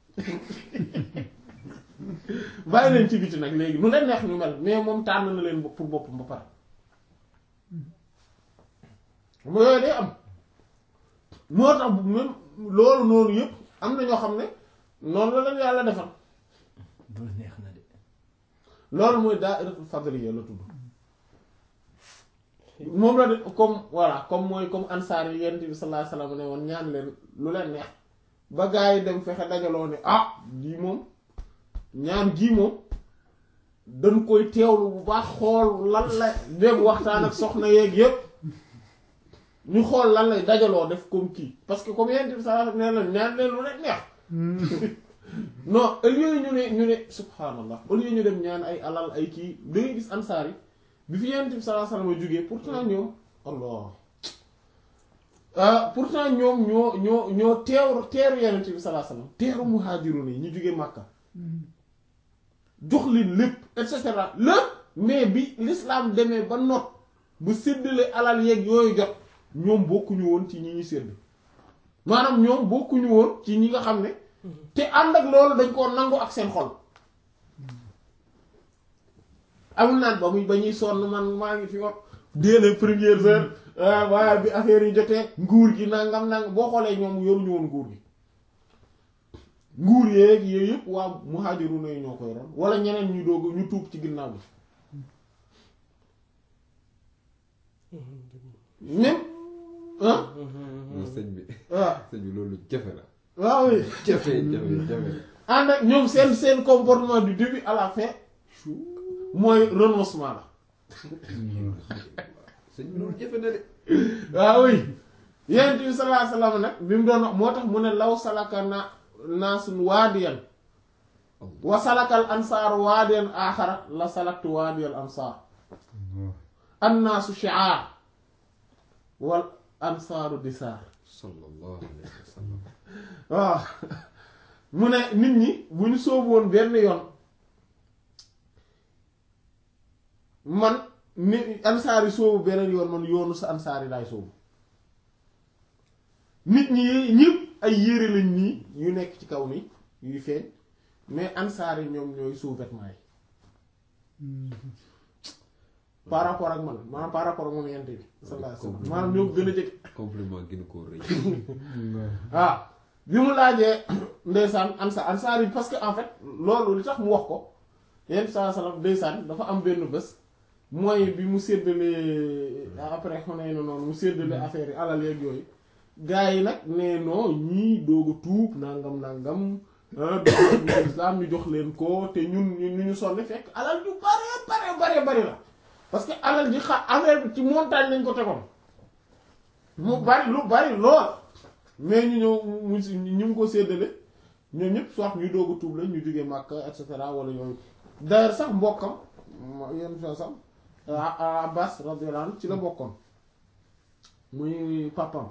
bàyyi leen ci biti nag léegi lu leen neex ñu mel mais moom tànn na leen pour boppam ba pare mu yooyu day am moo tax même loolu noonu yëpp am na ñoo xam ne noonu la leen yàlla defal loolu neex na de loolu mooy daa'iratul fadliya la tudd moom la de comme voilà comme mooy comme ansaar yi yent bi sallallahu alayhi wasallam ne woon ñaan leen lu leen neex ba gaa yi dem fexe dajaloo ne ah lii moom ñaan gii moom dañ koy teewlu bu baax xool lan la dem waxtaan ak soxna yeeg yépp ñu xool lan lay dajaloo def comme kii parce que comme yent bi sallallahu alayhi wasallam nee na ñaan leen lu leen neex non au lieu ñu ne ñu ne subhanallah au lieu ñu dem ñaan ay alal ay kii da ngay gis ansaar yi bi fi yonent bi sallallahu alayhi wasallam jógee pourtant ñoom allah ah pourtant ñoom ñoo ñoo ñoo teeru teeru yonent bi sallallahu alayhi wasallam teeru muhajirun yi ñu jógee Makka jox leen lépp et cetera lépp mais bi l'islam demee ba not bu séddale alal yeeg yooyu jot ñoom bokkuñu woon ci ñi ñuy sédd maanaam ñoom bokkuñu woon ci ñi nga xam ne te ànd ak loolu dañ koo nangu ak seen xol amul naan ba muy ba ñuy sonn man maa ngi fi wax dès les premières heures waaye bi affaire yi jotee nguur gi nangam nangam boo xoolee ñoom yoruñu woon nguur gi nguur yeeg yooyu yëpp waa muhajiruna yi ñoo koy ron wala ñeneen ñu doog ñu tuub ci ginnaaw bi même ah non sëñ bi waaw sëñ bi loolu jafe la waaw oui jafe jafe jafe ànd ak ñoom seen seen comportement du début à la fin mooy renoncement la sëñ bi loolu jafe na de waaw oui yonent bi sallallahu alayhi wasallam nag bi mu doon wax moo tax mu ne law salaka na naasun waadiyan wa salakal ansaar waadiyan aaxara la salaktu waadiyal ansaar annaasu shi'aar wal ansaaru disaar sallallahu alayhi wa sallam waaw mu ne nit ñi bu ñu sóobu woon benn yoon man ni ansaar yi sóobu beneen yoon man yoonu sa ansaar yi laay sóobu nit ñi ñëpp ay yére lañ nii yu nekk ci kaw nii yuy feeñ mais ansaar yi ñoom ñooy sous-vêtements yi par rapport ak man maanaam par rapport ak moom yent bi sallallahu alayhi wasallam maanaam ñoo gën a jëkk compliment gën koo rëy waaw bi mu laajee ndeysaan ansa ansaar yi parce que en fait loolu li tax mu wax ko yent bi sallallahu alayhi wasallam ndeysaan dafa am benn bés mooy bi mu séddalee après xonee na noonu mu séddalee affaire yi alal yeeg yooyu gars yi nag nee non ñii doog a tuub nangam nangam dugg islam ñu jox leen ko te ñun ñu ñu sonn fekk alal ju bare bare bare bari la parce que alal ji xa affaire bi ci montagne lañ ko tegoon mu bari lu bari lool mais ñu ñëw mu si ñu mu ko séddale ñoom ñëpp soit ñu doog a tuub la ñu jógee Makka et cetera wala yooyu d'ailleurs sax mbokkam yenn fa sax Abbas radiyallahu anhu ci la bokkoon muy papam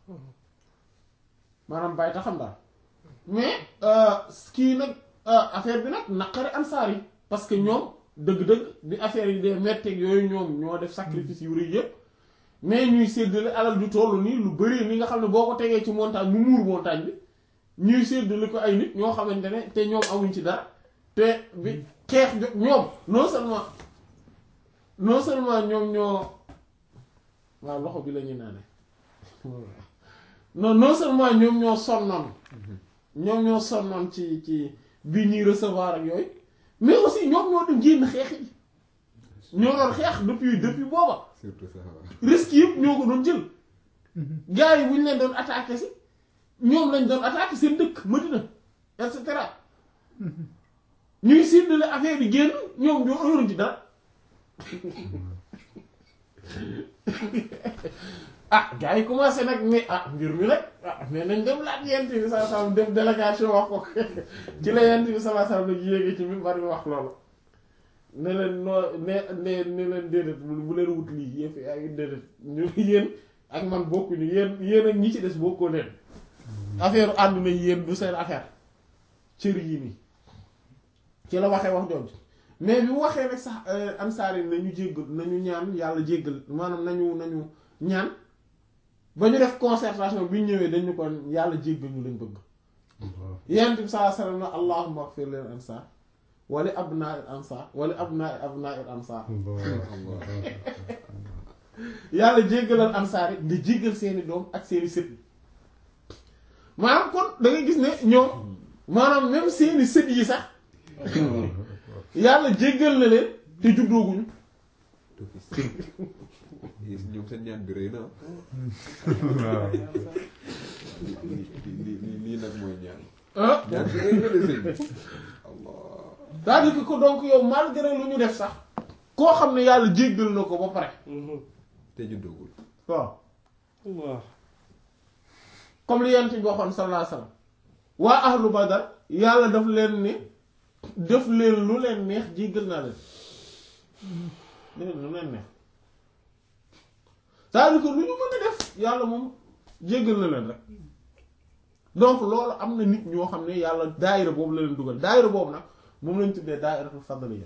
maanaam bàyyi ta xam daal mais kii nag affaire bi nag naqari ansaar yi parce que ñoom dëgg-dëgg bi affaire yi dee metteeg yooyu ñoom ñoo def sacrifice yu rëy yëpp mais ñuy séddale alal du toll nii lu bari ni nga xam ne boo ko tegee ci montagne mu muur montagne bi ñuy séddale ko ay nit ñoo xamante ne te ñoom amuñ ci dara te bi xeex jo ñoom non seulement non seulement ñoom ñoo waaw loxo bi la ñuy naane non non seulement ñoom ñoo sonnoon ñoom ñoo sonnoon ci ci bi ñuy recevoir ak yooyu mais aussi ñoom ñoo dem génn xeex yi ñoo doon xeex depuis depuis booba surtout ça waaw. risque yëpp ñoo ko doon jël gars yi bu ñu leen doon attaqué si ñoom lañ doon attaqué seen dëkk Madina et cetera ñuy séddale affaire yi génn ñoom ñoo yoruñ ci dara ah gars yi commencé nag mais ah mbir mi nag ah mais nañ dem laaj yent bi saa saa def délégation wax ko ci la yent bi saa saa nag yéege ci mi bari wax loolu ne leen noo ne ne ne leen déedéet bu leen wut lii yëf ay déedéet ñu yéen ak man bokkuñu yéen yéen ak ñi ci des bokkoo leen affaire àdduna yi yéen du seen affaire cër yi nii ci la waxee wax jooju mais bi mu waxee nag sax ansaar yi nañu jéggal nañu ñaan yàlla jéggal maanaam nañu nañu ñaan ba ñu def concertation bi ñu ñëwee dañu ko yàlla jéggal ñu lañ bëgg yonent bi sallallahu alayhi wasallam na allahumma ighfir lil ansaar wali abnaa'il ansaar wali abnaa'i abnaa'il ansaar yàlla jéggalal ansaar yi nga jéggal seeni doom ak seeni sët maanaam kon da ngay gis ne ñoom maanaam même seeni sët yi sax yàlla jéggal na leen te juddooguñu ñoom seen ñaan bi rëy na waaw lii lii lii nag mooy ñaan ah ñaan bi rëy na de sëñ bi allah c'est-à-dire que ko donc yow malgré lu ñu def sax koo xam ne yàlla jéggal na ko ba pare te juddoogul waaw Allah comme li yent bi waxoon sallallahu alayhi wasallam waa ahlu badar yàlla daf leen ne def leen lu leen neex jéggal naa leen def leen lu leen neex c'est-à-dire que lu ñu mën a def yàlla moom jéggal na leen rek donc loolu am na nit ñoo xam ne yàlla daayira boobu la leen dugal daayira boobu nag moom lañ tuddee daayiratul fadliya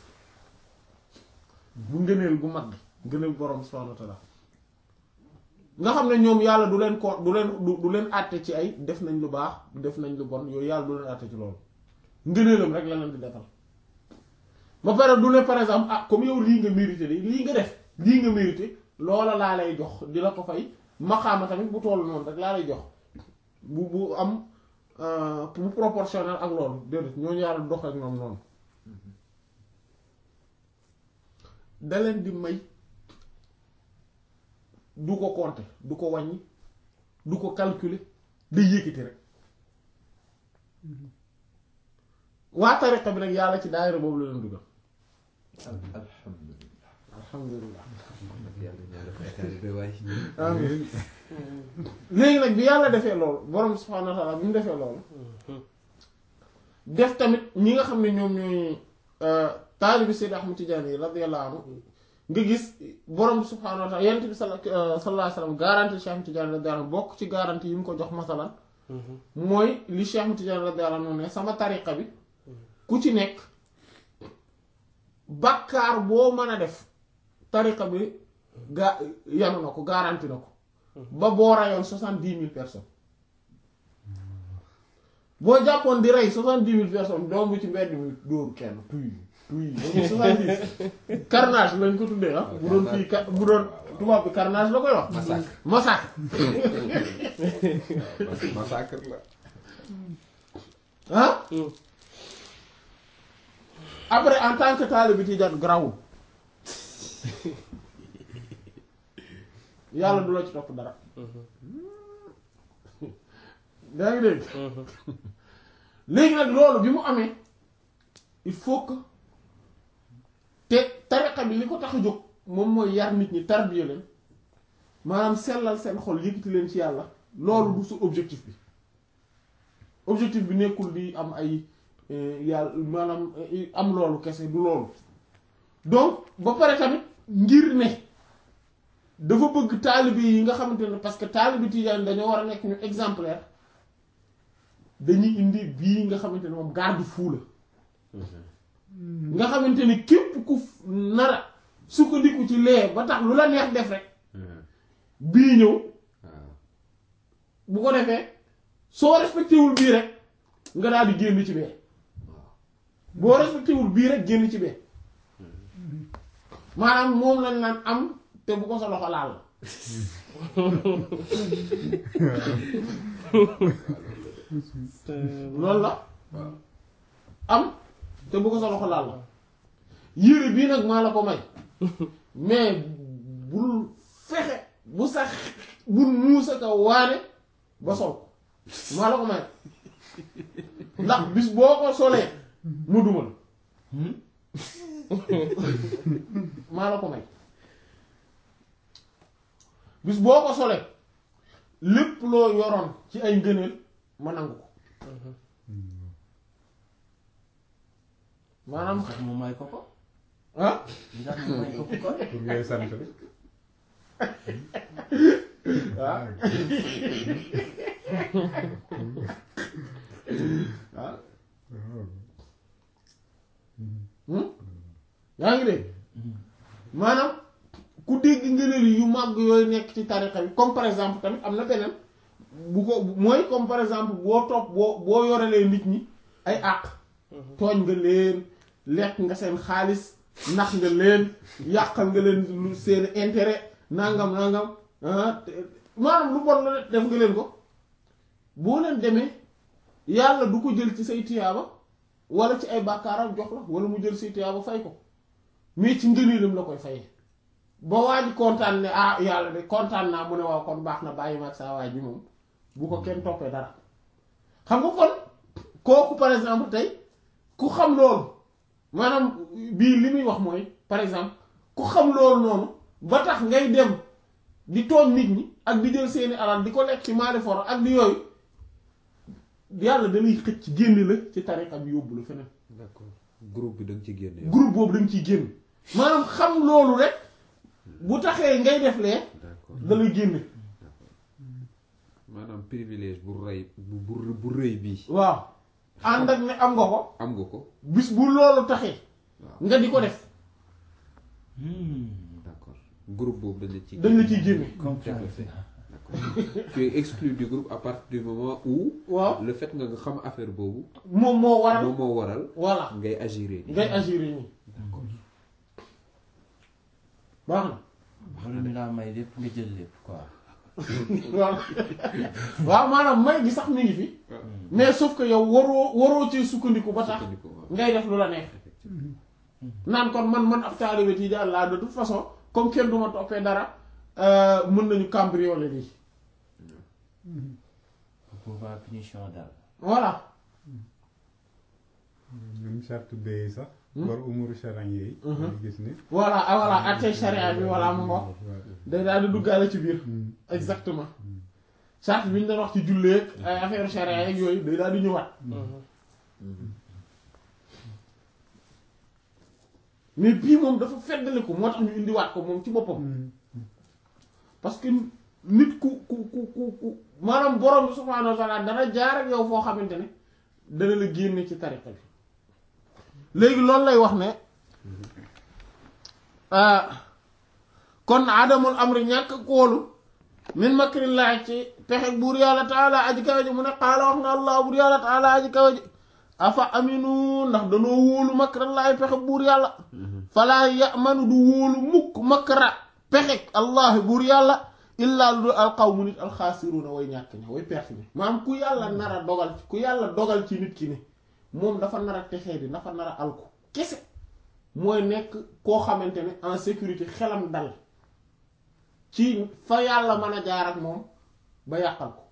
bu ngëneel gu mag ngëneel borom subhanahu wa ta'ala nga xam ne ñoom yàlla du leen ko du leen du du leen àtte ci ay def nañ lu baax def nañ lu bon yooyu yàlla du leen àtte ci loolu ngëneelam rek la leen di defal ba pare du ne par exemple ah comme yow lii nga mérité de lii nga def lii nga mérité loola laa lay jox di la ko fay maxaama tamit bu toll noonu rek laa lay jox bu bu am bu proportionnel ak loolu déedéet ñooñu yàlla dox ak ñoom noonu da leen di may du ko compter du ko wàññi du ko calculer day yëkkati rek waa tariqa bi nag yàlla ci daayira boobu la leen dugal alhamdulilah alhamdulilah yàlla ñaan dafa état bi waay amiin léegi nag bi yàlla defee loolu borom subhaanahu wa ta'aala bi mu defee loolu def tamit ñi nga xam ne ñoom ñooy taalibi Seydi Ahmad Tijaani yi radiyallahu anhu nga gis borom bi subhaanahu wa ta'aala yonent bi sallallahu alayhi wa sallam garanti Cheikh Ahmad Tijaani radiyallahu anhu bokk ci garanti yi mu ko jox masalan mooy li Cheikh Ahmad Tijaani radiyallahu anhu ne sama tariqa bi ku ci nekk bàkkaar boo mën a def tariqa bi ga yanu na ko garanti na ko ba boo rayoon soixante-dix mille personnes boo jàppoon di rey soixante-dix mille personnes doom bu ci mbedd mi dóoru kenn tuy tuy dañuy soixante-dix carnage lañ ko tuddee ah bu doon fii ka- bu doon tubaab bi carnage la koy wax massacre massacre massacre la ah après en tant que taalibe bi Tijaan grawul yàlla du la ci topp dara daa ngi dégg léegi nag loolu bi mu amee il faut que te tariqa bi li ko tax a jóg moom mooy yar nit ñi tarbiya leen maanaam sellal seen xol yëkkati leen ci yàlla loolu du su objectif bi objectif bi nekkul di am ay yàlla maanaam am loolu kese du loolu donc ba pare tamit ngir ne dafa bëgg taalibe yi nga xamante ne parce que taalibe tijaan dañoo war a nekk ñu exemplaire dañuy indi bii nga xamante ne moom garde-fou la nga xamante ne képp ku nara sukkandiku ci lee ba tax lu la neex def rek bii ñëw bu ko defee soo respecté wul bii rek nga daal di génn ci bee boo respecté wul bii rek génn ci bee maanaam moom lañ naan am te bu ko sa loxo laal la loolu la am te bu ko sa loxo laal la yére bii nag maa la ko may mais bul fexe bu sax bul muusa ka waane ba sol ko maa la ko may ndax bis boo ko solee mu dumal maa la ko may bis boo ko solee lépp loo yoroon ci ay ngëneel ma nangu ko maanaam tax mu may ko ko ah li tax mu may ko ko kon pour ngay sant rek ah ah yaa ngi dégg maanaam ku dégg ngëneel yu màgg yooyu nekk ci tarixa bi comme par exemple tamit am na beneen bu ko mooy comme par exemple boo topp boo boo yorelee nit ñi ay àq tooñ nga leen lekk nga seen xaalis nax nga leen yàqal nga leen lu seen intérêt nangam nangam ah maanaam lu bon la def nga leen ko boo leen demee yàlla du ko jël ci say tiyaaba wala ci ay bàkkaaram jox la wala mu jël say tiyaaba fay ko mais ci ngëneelam la koy fayee ba waa ji kontaan ne ah yàlla de kontaan naa mu ne waaw kon baax na bàyyi ma ak saa waay ji moom bu ko kenn toppee dara xam nga kon kooku par exemple tey ku xam loolu maanaam bii li muy wax mooy par exemple ku xam loolu noonu ba tax ngay dem di tooñ nit ñi ak di jël seeni alal di ko lekk ci maali foro ak di yooyu yàlla dalay xëcc génn la ci tariqa bi yóbbu la feneen d'accord groupe bi da nga ci génne. groupe boobu dañ ciy génn maanaam xam loolu rek bu taxee ngay def lee d'accord da lay génne maanaam privilège bu rëy bu bu bu rëy bii. waaw ànd ak ne am nga ko am nga ko. bis bu loolu taxee waaw nga di ko def d'accord groupe boobu dañ la ci. dañ la ciy génne comprendre d'accord tu es exclu du groupe à partir du moment où. waaw le fait nga nga xam affaire boobu. moom moo waral moom moo waral. voilà ngay agir nii. ngay agir nii d'accord baax na wala ñu laa may lépp nga jël lépp quoi waaw waaw maanaam may gi sax mi ngi fi mais sauf que yow waroo waroo ci sukkandiku ba tax sukkandiku waaw. ngay def lu la neex effectivement naan kon man man ab taalibe tijaan laa de toute façon comme kenn du ma toppee dara euh, mën nañu cambrioler lii pouvoir punition daal voilà ñun charte bay sax war umuru charan yi Mhm. dañuy gis ni voilà ah voilà attey charia bi voilà mu ngo Ouais. day daal di duggaale ci biir Mm. exactement charte bi ñu doon wax ci julleeg ay affaire charia yeeg yooyu day daal di ñëwaat mais bii moom dafa feddaliku moo tax ñu indiwaat ko moom ci boppam Mm. parce que nit ku ku ku ku ku maanaam borom bi subhaanahu wa taala dana jaar ak yow foo xamante ne dana la génne ci tariqa bi léegi loolu lay wax ne ah, kon adamul amri ñàkk kóolu min makrillahi ci pexe buur yàlla taala aji kawe ji mu ne qaala wax na allah buur yàlla taala aji kawe ji afa aminu ndax danoo wóolu makrallahi pexe buur yàlla falaa yamanu du wóolu mukk makra pexe allah buur yàlla illaa lu dul alqawmu nit alxaasiruuna way ñàkk ña way perte ni maanaam ku yàlla nar a dogal ku yàlla dogal ci nit ki ne moom dafa nar a texee di dafa nar a alku kese mooy nekk koo xamante ne en sécurité xelam dal ci fa yàlla mën a jaar ak moom ba yàqal ko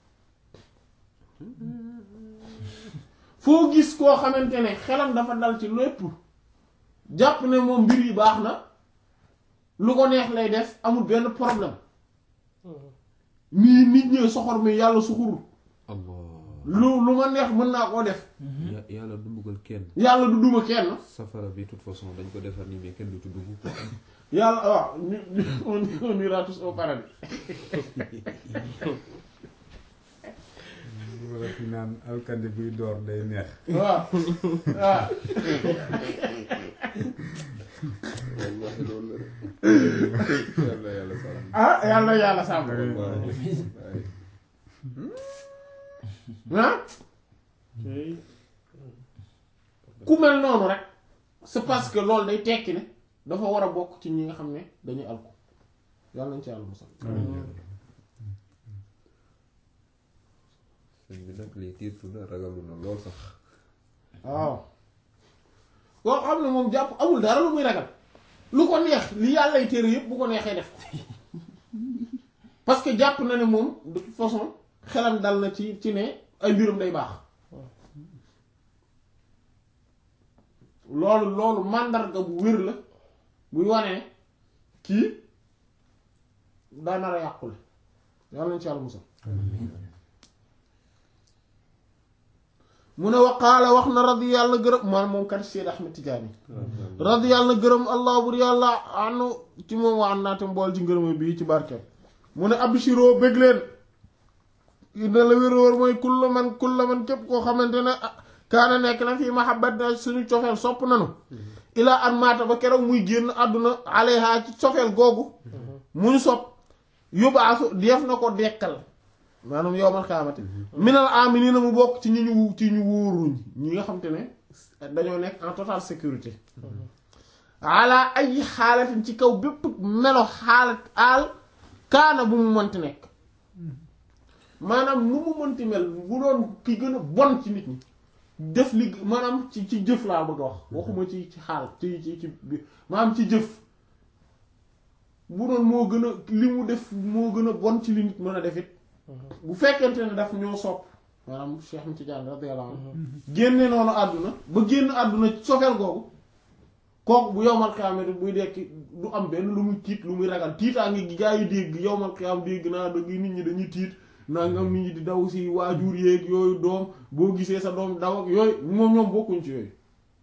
foo gis koo xamante ne xelam dafa dal ci lépp jàpp ne moom mbir yi baax na lu ko neex lay def amul benn problème nii nit ñi soxor mi yàlla suxurul allah lu lu ma neex mën naa koo def Ya- yàlla du mbugal kenn yàlla du duma kenn safara bi toute façon dañ ko defar nii mais kenn du ci dugg quoi yàlla waaw ñu ñu on on ira tous au paradis wala fi naan alkande buy door day neex waaw waaw wallahi loolu la yàlla yàlla sàmm ah yàlla yàlla sàmm waaye waaye ah ku mel noonu rek c'est parce que loolu day tekki ne dafa war a bokk ci ñi nga xam ne dañuy alko yàlla nañ ci yàlla musal sëñ bi nag lii tiitu na ragalu na lool sax waaw koo xam ne moom jàpp amul dara lu muy ragal lu ko neex li yàllay téere yépp bu ko neexee def ko parce que jàpp na ne moom de toute façon xelam dal na ci ci ne ay mbirum day baax loolu loolu màndarga bu wér la buy wane ne kii daa nar a yàqule yàlla nañ ci yàlla musal mu ne waqaala wax na radi yàlla gërëm man moom kat Seyd Ahmed Tidiane radi yàlla gërëm allah bur yàlla anu ci moom wa an naate mbool ci ngërëma bii ci barkeem mu ne abshiroo bëgg leen ina la wér wóor mooy kulla man kulla man képp koo xamante ne ah, kaana nekk na fii mahabbat na suñu cofeel sopp nanu ilaa an maata ba keroog muy génn àdduna alayha ci cofeel googu mu ñu sopp yóbbaasu def na ko dekkal maanaam yowmal xiyaamati minal aminina mu bokk ci ñi ñu ci ñu wóoruñ ñi nga xam te ne dañoo nekk en totale sécurité ala ay xaalatin ci kaw bépp melo xaalat aal kaana bu mu mënti nekk maanaam nu mu mënti mel bu doon ki gën a bon ci nit ñi def li maanaam ci ci jëf laa bëgg a wax waxuma ci ci xaal ci ci ci bi- maanaam ci jëf bu doon moo gën a li mu def moo gën a bon ci li nit mën a def it bu fekkente ne daf ñoo sopp maanaam Cheikh Ahmed Tidiane radiyallahu anhu génne noonu àdduna ba génn àdduna sofeel googu kooku bu yowmal xiyaamati buy dekki du am benn lu muy tiit lu muy ragal tiitaa ngi gaa yi dégg yowmal xiyaam dégg naa dëgg nit ñi dañuy tiit nangam nit ñi di daw si waajur yéeg yooyu doom boo gisee sa doom daw ak yooyu moom ñoom bokkuñ ci yooyu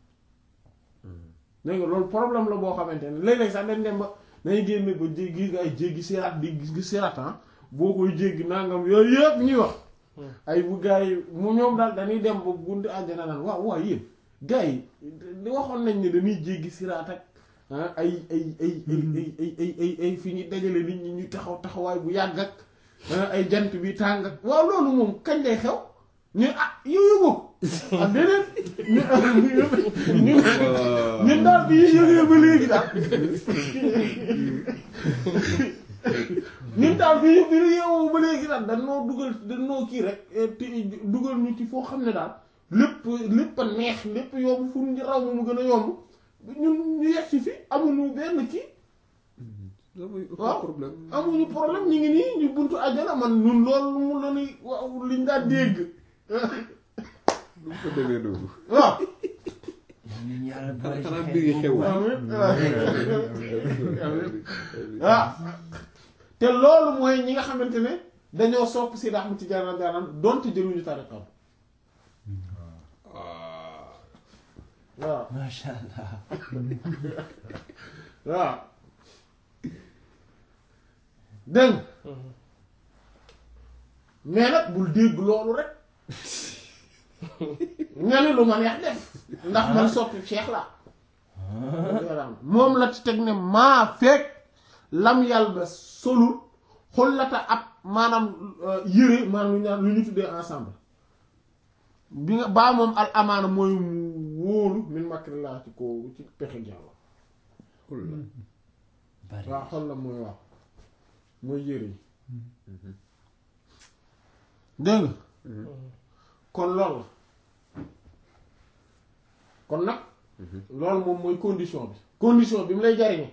dégg nga loolu problème la boo xamante ne léeg-léeg sax dañ dem ba dañuy génn ba jéggi gis nga ay jéggi siraat di gis siraat ah boo koy jéggi nangam yooyu yëpp ñuy wax ay bu gars yi mu ñoom daal dañuy dem ba buntu àjjana naan waaw waaw yéen gars yi di waxoon nañ ne dañuy jéggi siraat ak ah ay ay ay ay ay ay ay ay fi ñu dajale nit ñi ñu taxaw taxawaay bu yàgg ak ah, ay jant bi tàng ak waaw loolu moom kañ lay xew ñu ah yooyu boobu ah déedéet ñu ñu ñun daal bi yëgee ba léegi daal ñun daal bi bi ñu yeewoo ba léegi daal dañ noo dugal dañ noo kii rek eh, te dugal ñu ci foo xam ne daal lépp lépp a neex lépp yomb fu ñu raw mu gën a yomb ñun ñu yegg si fi amuñu benn kii amuñu aucun waaw problème amuñu problème ñu ngi nii ñu buntu àjjana man ñun loolu mu la ni waaw liñ daan dégg lu mu ko demee noonu waaw nit ñi yàlla boole ci xanaa xeet mbir yi boobu. xew waaw te loolu mooy ñi nga xamante ne dañoo sopp si Ahmad Tijaan radiyallahu anhu donte jëluñu tariqam waaw macha allah. waaw dégg nga mais nag bul dégg loolu rek nga ne lu ma neex def ndax man soppi Cheikh la moom la ci teg ne maa fekk lam yàlla ba solul xollata ab maanaam euh, yëre maanaam lu ñu naan lu ñu tuddee ensemble bi nga baa moom al amaana mooy mu wóolu min makrillah ci ko ci pexe yàlla bari waaw xol la mooy waaw mooy yëre yi dégg nga kon loolu la kon nag loolu moom mooy condition bi condition bi mu lay jariñe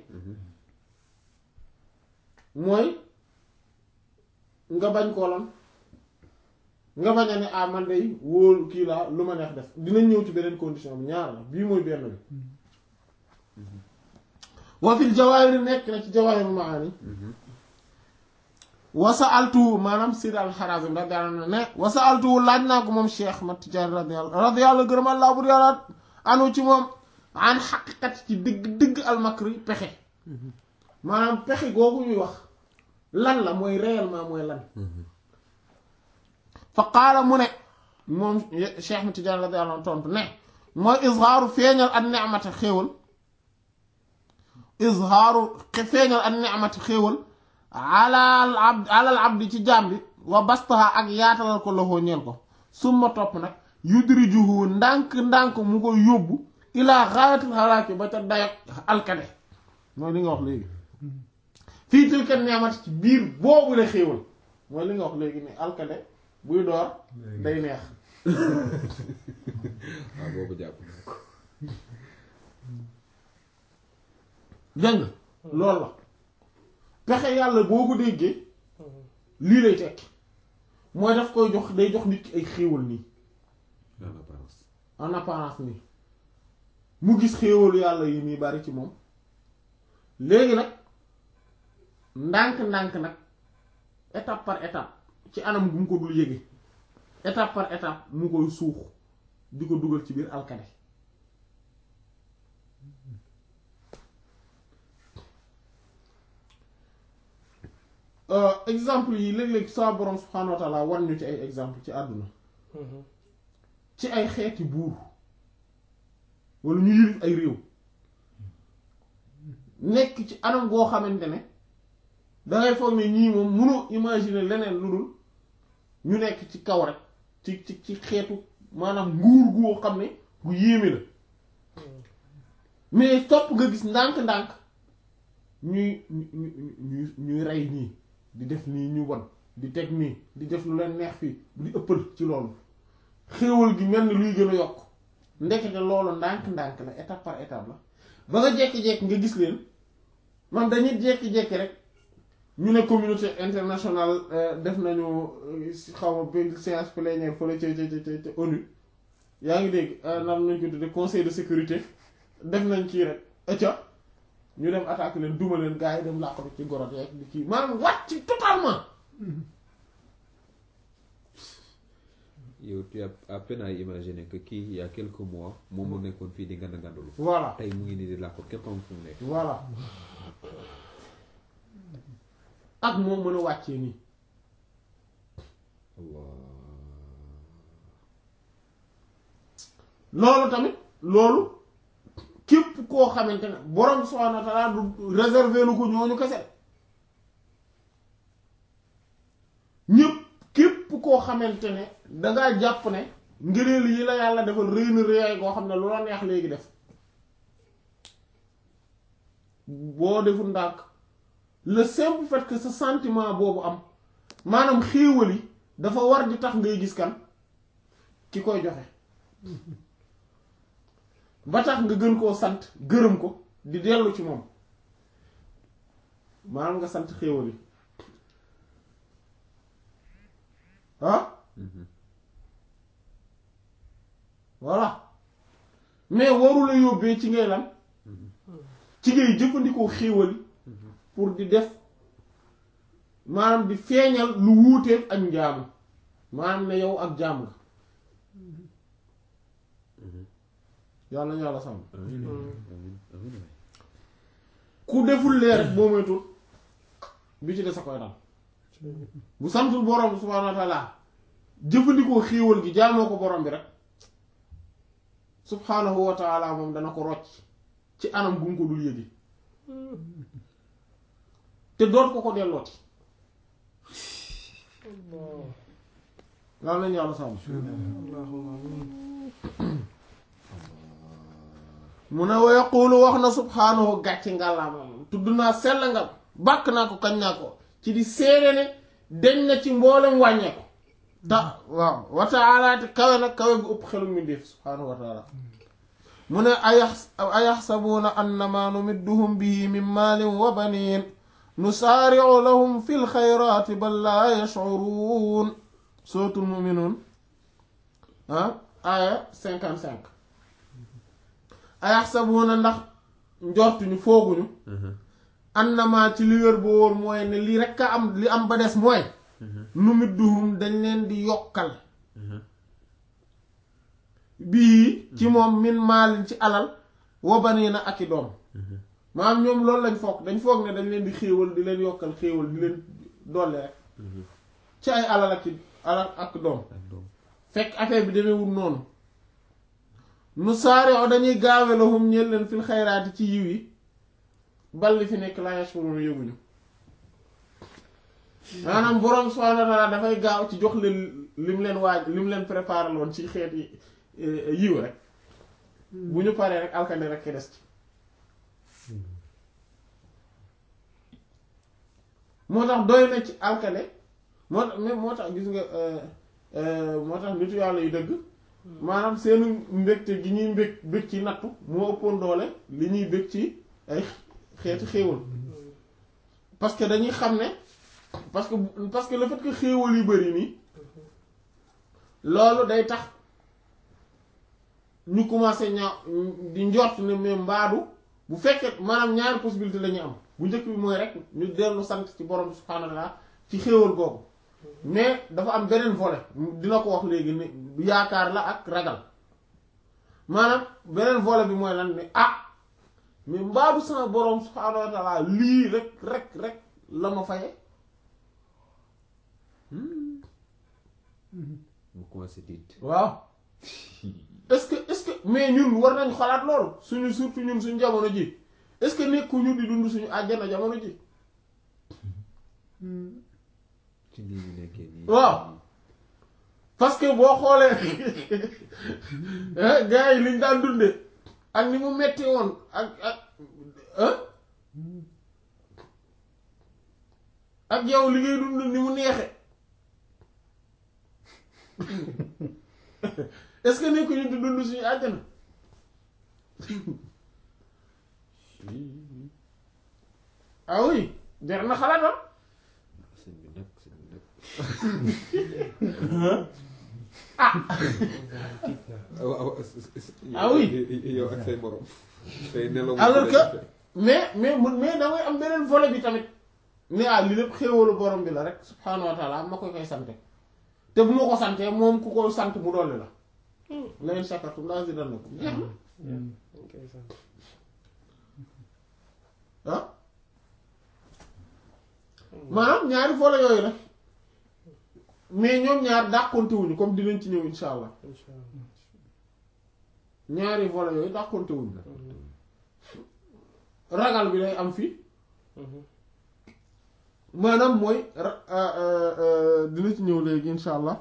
mooy nga bañ koo lan nga bañ a ne ah man day wóolu kii laa lu ma neex def dinañ ñëw ci beneen condition bi ñaar la bii mooy benn bi wa fil jawaahir nekk na ci jawaahir maani wasa altu maanaam Sidi al-Harazim radiyallahu anhu ne wasa altu laaj naa ko moom Cheikh Mat Tijaan radiyallahu radiyallahu gërëm Allah bu yàlla anu ci moom an xaqiqat ci digg digg almakri pexe maanaam pexe googu ñuy wax lan la mooy réellement mooy lan fa qaala mu ne moom Cheikh Mat Tijaan radiyallahu anhu tontu ne mooy izhaaru feeñal an ni'mata xéewal izhaaru feeñal an ni'mata xéewal alal abd alal abdi ci jaam bi wa bastaha ak yaatalal ko loxo ñeel ko summa topp nag yudrijuhu ndànk ndànk mu ko yóbbu ilaa xaayatul xalaaki ba ca dayak alkade mooy li nga wax léegi fii tilka neemat ci biir boobu la xéewal mooy li nga wax léegi ni alkade buy door day neex waaw boobu jàpp dégg nga loolu la pexe yàlla boo ko déggee lii lay tekki mooy daf koy jox day jox nit ki ay xéewal nii en apparence en apparence nii mu gis xéewalu yàlla yi nii bari ci moom léegi nag ndànk-ndànk nag étape par étape ci anam gu mu ko dul yége étape par étape mu koy suux di ko dugal ci biir alkade exemple yi léeg-léeg saa borom subhaanahu wa taala wan ñu ci ay exemple ci àdduna ci ay xeeti buur wala ñu yilif ay réew nekk ci anam goo xamante ne dangay foog ne ñii moom mënoo imaginer leneen lu dul ñu nekk ci kaw rek ci ci ci xeetu maanaam nguur goo xam ne gu yéeme la mais topp nga gis ndànk-ndànk ñuy ñuy ñuy ñuy rey nii di def nii ñu won di teg nii di def lu leen neex fii di ëppal ci loolu xéewal gi mel ni luy gën a yokk ndekete loolu ndànk-ndànk la étape par étape la ba nga jekki-jekki nga gis leen man dañuy jekki-jekki rek ñu ne communauté internationale def nañu xaw ma bi séance plénière fële ca ca ca ca ONU yaa ngi dégg nan nañ ko tudde conseil de sécurité def nañ kii rek ëcca ñu dem attaque leen duma leen gars yi dem làqatu ci gorot yeeg di kii maanaam wàcc totalement yow tu as à peine à imaginer que kii il y a quelques mois moom mu nekkoon fii di ngand ngandalu voilà tey mu ngi nii di làqu kenn xamul fu mu nekk voilà ak moom mën a wàccee nii Allah loolu tamit loolu képp koo xamante ne borom subhaanahu wa ta'aala du réserver lu ko ñooñu kese ñépp képp koo xamante ne dangaa jàpp ne ngëneel yi la yàlla defal rëy na rëyaay goo xam ne lu la neex léegi def boo deful ndànk le simple fait que ce sentiment boobu am maanaam xéewal yi dafa war di tax ngay gis kan ki koy joxe ba tax nga gën koo sant gërëm ko di dellu ci moom maanaam nga sant xéewal yi ah voilà mais waru la yóbbee ci ngay lan ci ngay jëfandikoo xéewal yi pour di def maanaam di feeñal lu wuuteeg ak njaamu maanaam ne yow ak jaam nga yàlla na yàlla sàmm amiin amiin amiin waay ku deful lee rek boo moytul bi ci des a koy dal bu santul borom subhaanahu wa taala jëfandikoo xéewal gi jaamoo ko borom bi rek subhaanahu wa taala moom dana ko rocc ci anam gu mu ko dul yëgi te doot ko ko dellooti yàlla nañu yàlla sàmm mu ne wa yaqulu wax na subhaanahu gàcce ngàllaama tudd naa sell nga bàkk naa ko kañ naa ko ci di seede ne deñ na ci mboolem wàññeeku ta waaw wa taala te kawe nag kawe gu ëpp xelu mbindeef subhaanahu wa taala mu ne ayax ayaxsabuuna annama numidduhum bihi min maalin wa baniin nusaari'u lahum fi lxayraati bal laa yash'uruun sootul muminuun ah aya cinquante cinq ayaxsabuuna ndax njortuñu fooguñu annama ci li wér ba wóor mooy ne li rekk a am li am ba des mooy nu midduhum dañ leen di yokkal bii ci moom min maalin ci alal wa baniina ak i doom maanaam ñoom loolu lañ foog dañ foog ne dañ leen di xéewal di leen yokkal xéewal di leen dolli rek ci ay alal ak i alal ak doom ak doom fekk affaire bi demewul noonu nu saare o dañuy gaawe lahum ñeel leen fil xayraati ci yiw yi bal li fi nekk laa yashurun yëguñu maanaam boroom subhaanahu wa ta'aala dafay gaaw ci jox leen lim leen waaj lim leen préparé loon ci xeet yi eh, yiw rek bu ñu paree rek alkane rek ki des ci moo tax doy na ci alkane moo tax mais moo tax gis nga euh, euh, moo tax nitu yàlla yu dëgg maanaam seenu mbégte gi ñuy mbég bég ci nattu moo ëppoon doole li ñuy bég ci ay xeeti xéewal parce que dañuy xam ne parce que parce que le fait que xéewal yu bari nii loolu day tax ñu commencé ñaaw di njort ne mais mbaadu bu fekkee maanaam ñaari possibilité la ñuy am bu njëkk bi mooy rek ñu dellu sant ci borom bi subhaanahu wa ta'ala ci xéewal googu mais dafa am beneen volet dina ko wax léegi ne yaakaar la ak ragal maanaam beneen volet bi mooy lan ne ah mais mbaadu sama borom subhaanahu wa ta'ala lii rek rek rek la ma faye mu commencé tiit waaw est-ce que est-ce que mais ñun war nañ xalaat loolu suñu surtout ñun suñu jamono ji est-ce que nekkuñu di dund suñu àjjana jamono ji ci lii ñu nekkee nii waaw. parce que boo xoolee gars yi liñ daan dunde ak ni mu metti woon ak ak ah ak yow li ngay dund ni mu neexe est-ce que nekkuñu di dund suñu àjjana ah oui jar na xalaat ah sëñ bi nag sëñ bi nag waaw Ah oui. yow ak say morom tey nelaw Alors que- mais mais mun mais da ngay am beneen volet bi tamit ne ah li lépp xéewalu borom bi la rek subhaanahu wa taala ma koy koy sante te bu ma ko santee moom ku ko sant mu dolli la la in shakartum la azidannakum jeex na ah maanaam ñaari volet yooyu la mais ñoom ñaar dàqontewuñu comme dinañ ci ñëw insha allah ñaari volet yooyu dàqontewuñu ragal bi day am fii maanaam mooy ra- euh, euh, euh, dina ci ñëw léegi insha allah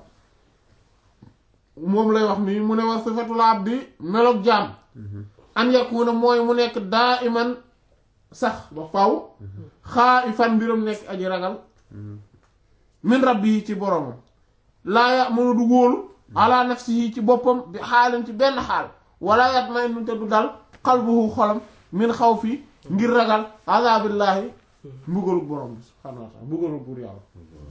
moom lay wax nii mu ne wax sifatul abdi meloog jaam an yakuna mooy mu nekk daa iman sax ba faw xaa i fan mbiram nekk aji ragal min rabbi yi ci boromam laa ya mënu du wóolu ala nafsihi ci boppam bi xaalin ci benn xaal wala yat may nu te du dal xalbuhu xolam min xaw fi ngir ragal azabillaahi mbugalug borom bi subhaanahu wa taala mbugalug buur yàlla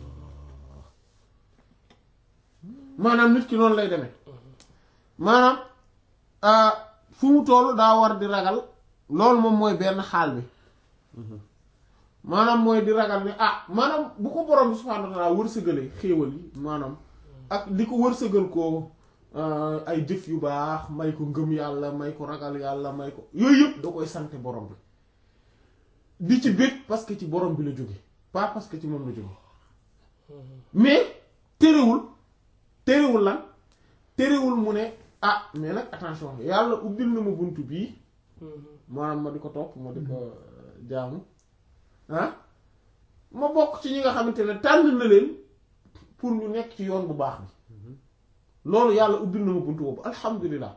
maanaam nit ki noonu lay demee maanaam ah, fu mu toll daa war di ragal loolu moom mooy benn xaal bi maanaam mooy di ragal ne ah maanaam bu ko borom bi subhaanahu wa taala wërsëgalee xéewal yi maanaam ak di ko wërsëgal ko ah, ay jëf yu baax may ko ngëm yàlla may ko ragal yàlla may ko yooyu yëpp da koy sante borom bi di ci bég parce que ci borom bi la jóge pas parce que ci moom la jóge mais terewul terewul lan terewul mu ne ah mais nag attention yàlla ubbil na ma buntu bii maanaam ma di ko topp ma di ko euh, jaamu ah ma bokk ci ñi nga xamante ne tànn na leen pour ñu nekk ci yoon bu baax bi loolu yàlla ubbil na ma buntu boobu alhamdulilah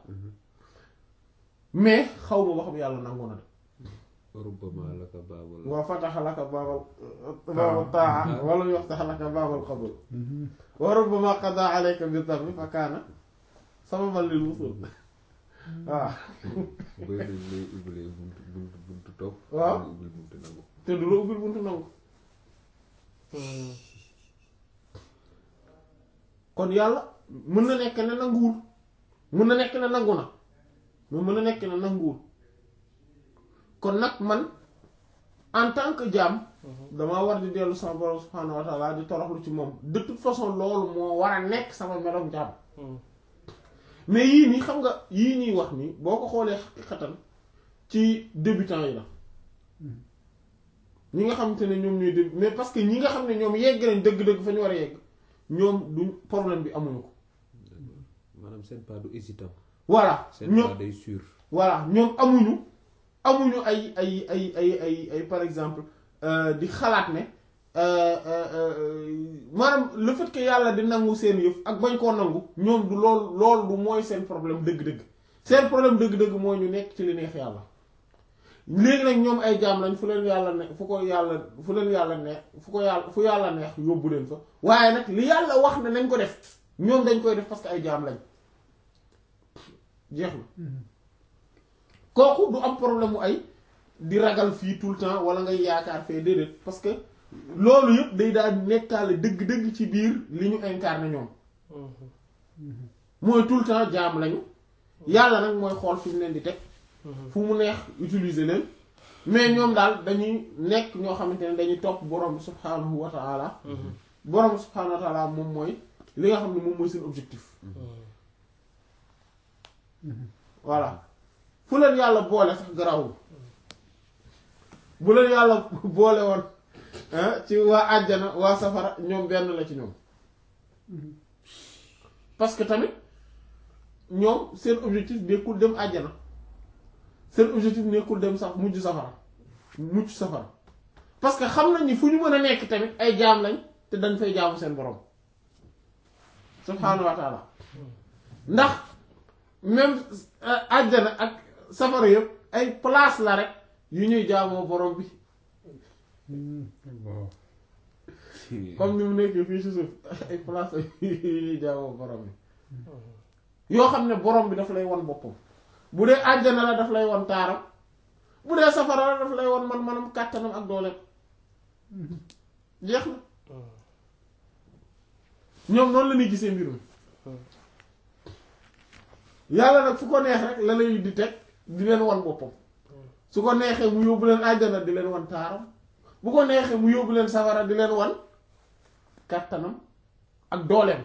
mais xaw ma ba xam yàlla nangu na de rubbama laka baabul wa fataha laka baabal baabal taa wala yaftax laka baabal qabul wa rubbama qada alayka bi dhanbi fa kaana sababan lil wusul waaw bëri nañ lay ubbilee buntu buntu buntu topp Waaw. lay ubbil buntu nangu te du la ubbil buntu nangu kon yàlla mën na nekk ne nanguwul mën na nekk ne nangu na mais mën na nekk ne nanguwul kon nag man en tant que jaam damaa war di dellu sama borom subhaanahu wa taala di toroxlu ci moom de toute façon loolu moo war a nekk sama meloom jaam mais yii nii xam nga yii ñuy wax nii boo ko xoolee xaqiqatan ci débutants yi la ñi nga xamante ne ñoom ñooy début mais parce que ñi nga xam ne ñoom yegg nañ dëgg-dëgg fa ñu war a yegg ñoom duñ problème bi amuñu ko maanaam seen pas du hésitant voilà seen ñoom pas day sûr voilà ñoom amuñu amuñu ay ay ay ay ay ay par exemple euh, di xalaat ne euh, euh, euh, maanaam le fait que yàlla di nangu seen yëf ak bañ koo nangu ñoom du lool lool du mooy seen problème dëgg-dëgg seen problème dëgg-dëgg mooy ñu nekk ci li neex yàlla léegi nag ñoom ay jaam lañ fu leen yàlla ne fu ko yàlla fu leen yàlla neex fu ko yàlla fu yàlla neex yóbbu leen fa waaye nag li yàlla wax ne nañ ko def ñoom dañ koy def parce que ay jaam lañ jeex na kooku du am problème mu ay di ragal fii tout le temps wala ngay yaakaar fee déedéet parce que loolu yëpp day daal nekkaale dëgg-dëgg ci biir li ñu incarné ñoom mooy tout le temps jaam lañu yàlla nag mooy xool fi mu leen di teg fu mu neex utiliser leen mais ñoom daal dañuy nekk ñoo xamante ne dañuy topp borom bi subhaanahu wa taala borom bi subhaanahu wa taala moom mooy li nga xam ne moom mooy seen objectif voilà fu leen yàlla boole sax garawul bu leen yàlla boole woon ah, ci waa àjjana waa safara ñoom benn la ci ñoom parce que tamit ñoom seen objectif nekkul dem àjjana seen objectif nekkul dem sax mujj safara mucc safara parce que xam nañ ni fu ñu mën a nekk tamit ay jaam lañ te dañ fay jaamu seen borom subhaanahu wa taala ndax même euh, àjjana ak safara yëpp ay place la rek yu ñuy jaamoo borom bi bon comme ni mu nekkee fii si suuf ay place yu ñuy jaamoo borom bi yoo xam ne borom bi daf lay won boppam bu dee àjjana la daf lay won taaram bu dee safara la daf lay won man manam kàttanam ak dooleem jeex na ñoom noonu la ñuy gisee mbir mi yàlla nag fu ko neex rek la lay di teg di leen wan boppam su ko neexee mu yóbbu leen àjjana di leen wan taaram bu ko neexee mu yóbbu leen safara di leen wan kàttanam ak dooleem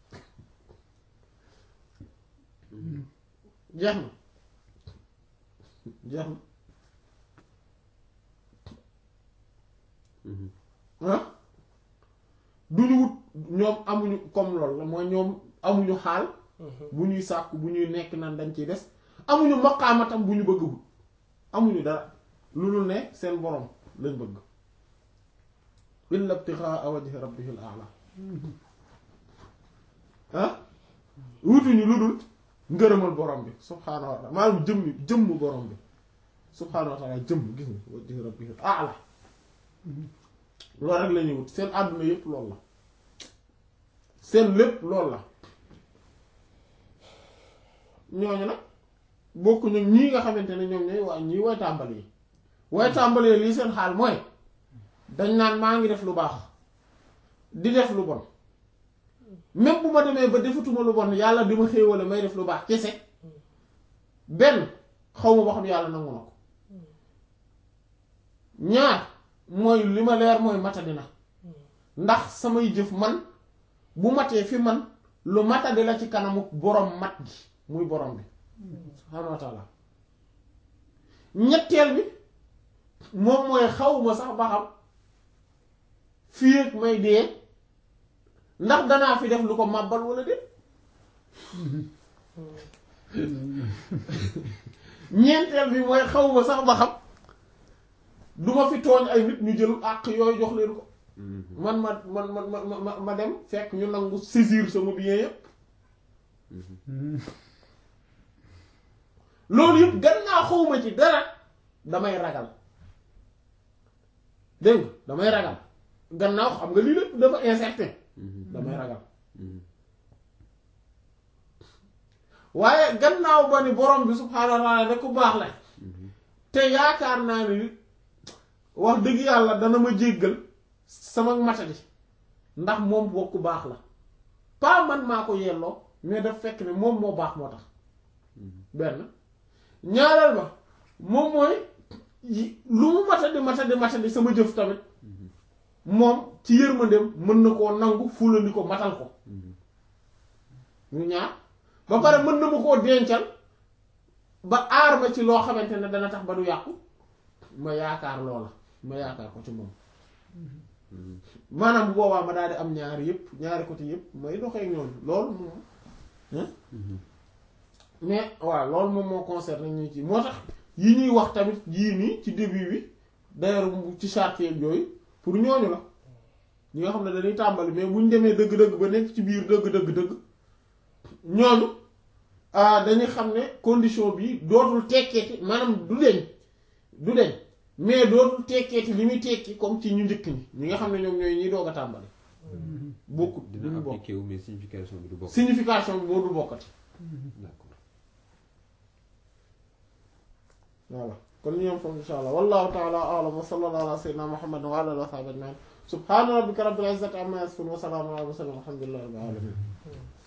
jeex na jeex na ah du ñu wut ñoom amuñu comme loolu la mooy ñoom amuñu xaal bu ñuy sàkku bu ñuy nekk naan dañ ciy des amuñu maqaamatam bu ñu bëgg wut amuñu dara lu dul ne seen borom lañ bëgg illa ibtighaa wajhi rabbihil a'la ah wutuñu lu dul ngërëmal borom bi subhaanahu wa ta'ala maanaam jëmmi jëmm borom bi subhaanahu wa ta'ala jëmm gis nga wajhi rabbihil a'la loolu rek la ñuy wut seen àdduna yépp loolu la seen lépp loolu la ñooñu nag bokkuñu ñii nga xamante ne ñoom ñooy waa ñii way tàmbali yi way tàmbali yi lii seen xaal mooy dañ naan maa ngi def lu baax di def lu bon même bu ma demee ba defatuma lu bon yàlla di ma xéewale may def lu baax kese benn xaw ma ba xam yàlla nangu na ko ñaar mooy li ma leer mooy matadi na ndax samay jëf man bu matee fi man lu matadi la ci kanamu borom mat gi muy borom bi subhaanahu wa taala ñetteel bi moom mooy xawma sax ba xam fii ak may dee ndax danaa fi def lu ko màbbal wala déet ñeenteel bi mooy xawma sax ba xam duma fi tooñ ay nit ñu jël àq yooyu jox leen ko man ma man ma ma ma ma dem fekk ñu nangu saisir sama bien yépp loolu yëpp gannaaw xawma ci dara damay ragal dégg nga damay ragal gannaaw xam nga lii lépp dafa incertain damay ragal waaye gannaaw ba ni borom bi subhaanahu wa taala da ku baax la te yaakaar naa ni wax dëgg yàlla dana ma jéggal sama matadi ndax moom bokk baax la pas man maa ko yelloo mais daf fekk ne moom moo baax moo tax benn ñaareel ba moom mooy yi- lu mu matadi matadi matadi sama jëf tamit moom ci yërmandeem mën na koo nangu fulandi ko matal ko mu ñaar ba pare mën na ma koo dencal ba aar ma ci loo xamante ne dana tax ba du yàqu ma yaakaar loola ma yaakaar ko ci moom maanaam bu boobaa ma daal di am ñaari yëpp ñaari côté yëpp may doxee ak ñoom loolu moom hein mais waaw loolu moom moo concerne ñu ci moo tax yi ñuy wax tamit yii nii ci début bi d'ailleurs ci charte yeeg yooyu pour ñooñu la ñi nga xam ne dañuy tàmbali mais bu ñu demee dëgg-dëgg ba nekk ci biir dëgg-dëgg-dëgg ñooñu ah dañuy xam ne condition bi dootul tekkeeti maanaam du deñ du deñ mais dootul tekkeeti li muy tekki comme ci ñu njëkk ñi ñi nga xam ne ñoom ñooy ñiy doog a tàmbali bokkut dina duñu bokk appliqué wu mais signification bi du bokk. signification bi moo dul bokkati d'accord voilà kon ñu yem foofu insha allah wallahu ta'ala a'lam wa sallallahu ala sayyidina muhammad wa ala alihi wa sahbihi ajma'in subhana rabbika rabbil izzati amma yasifun wa salamun ala al mursalin walhamdulillahi rabbil alamin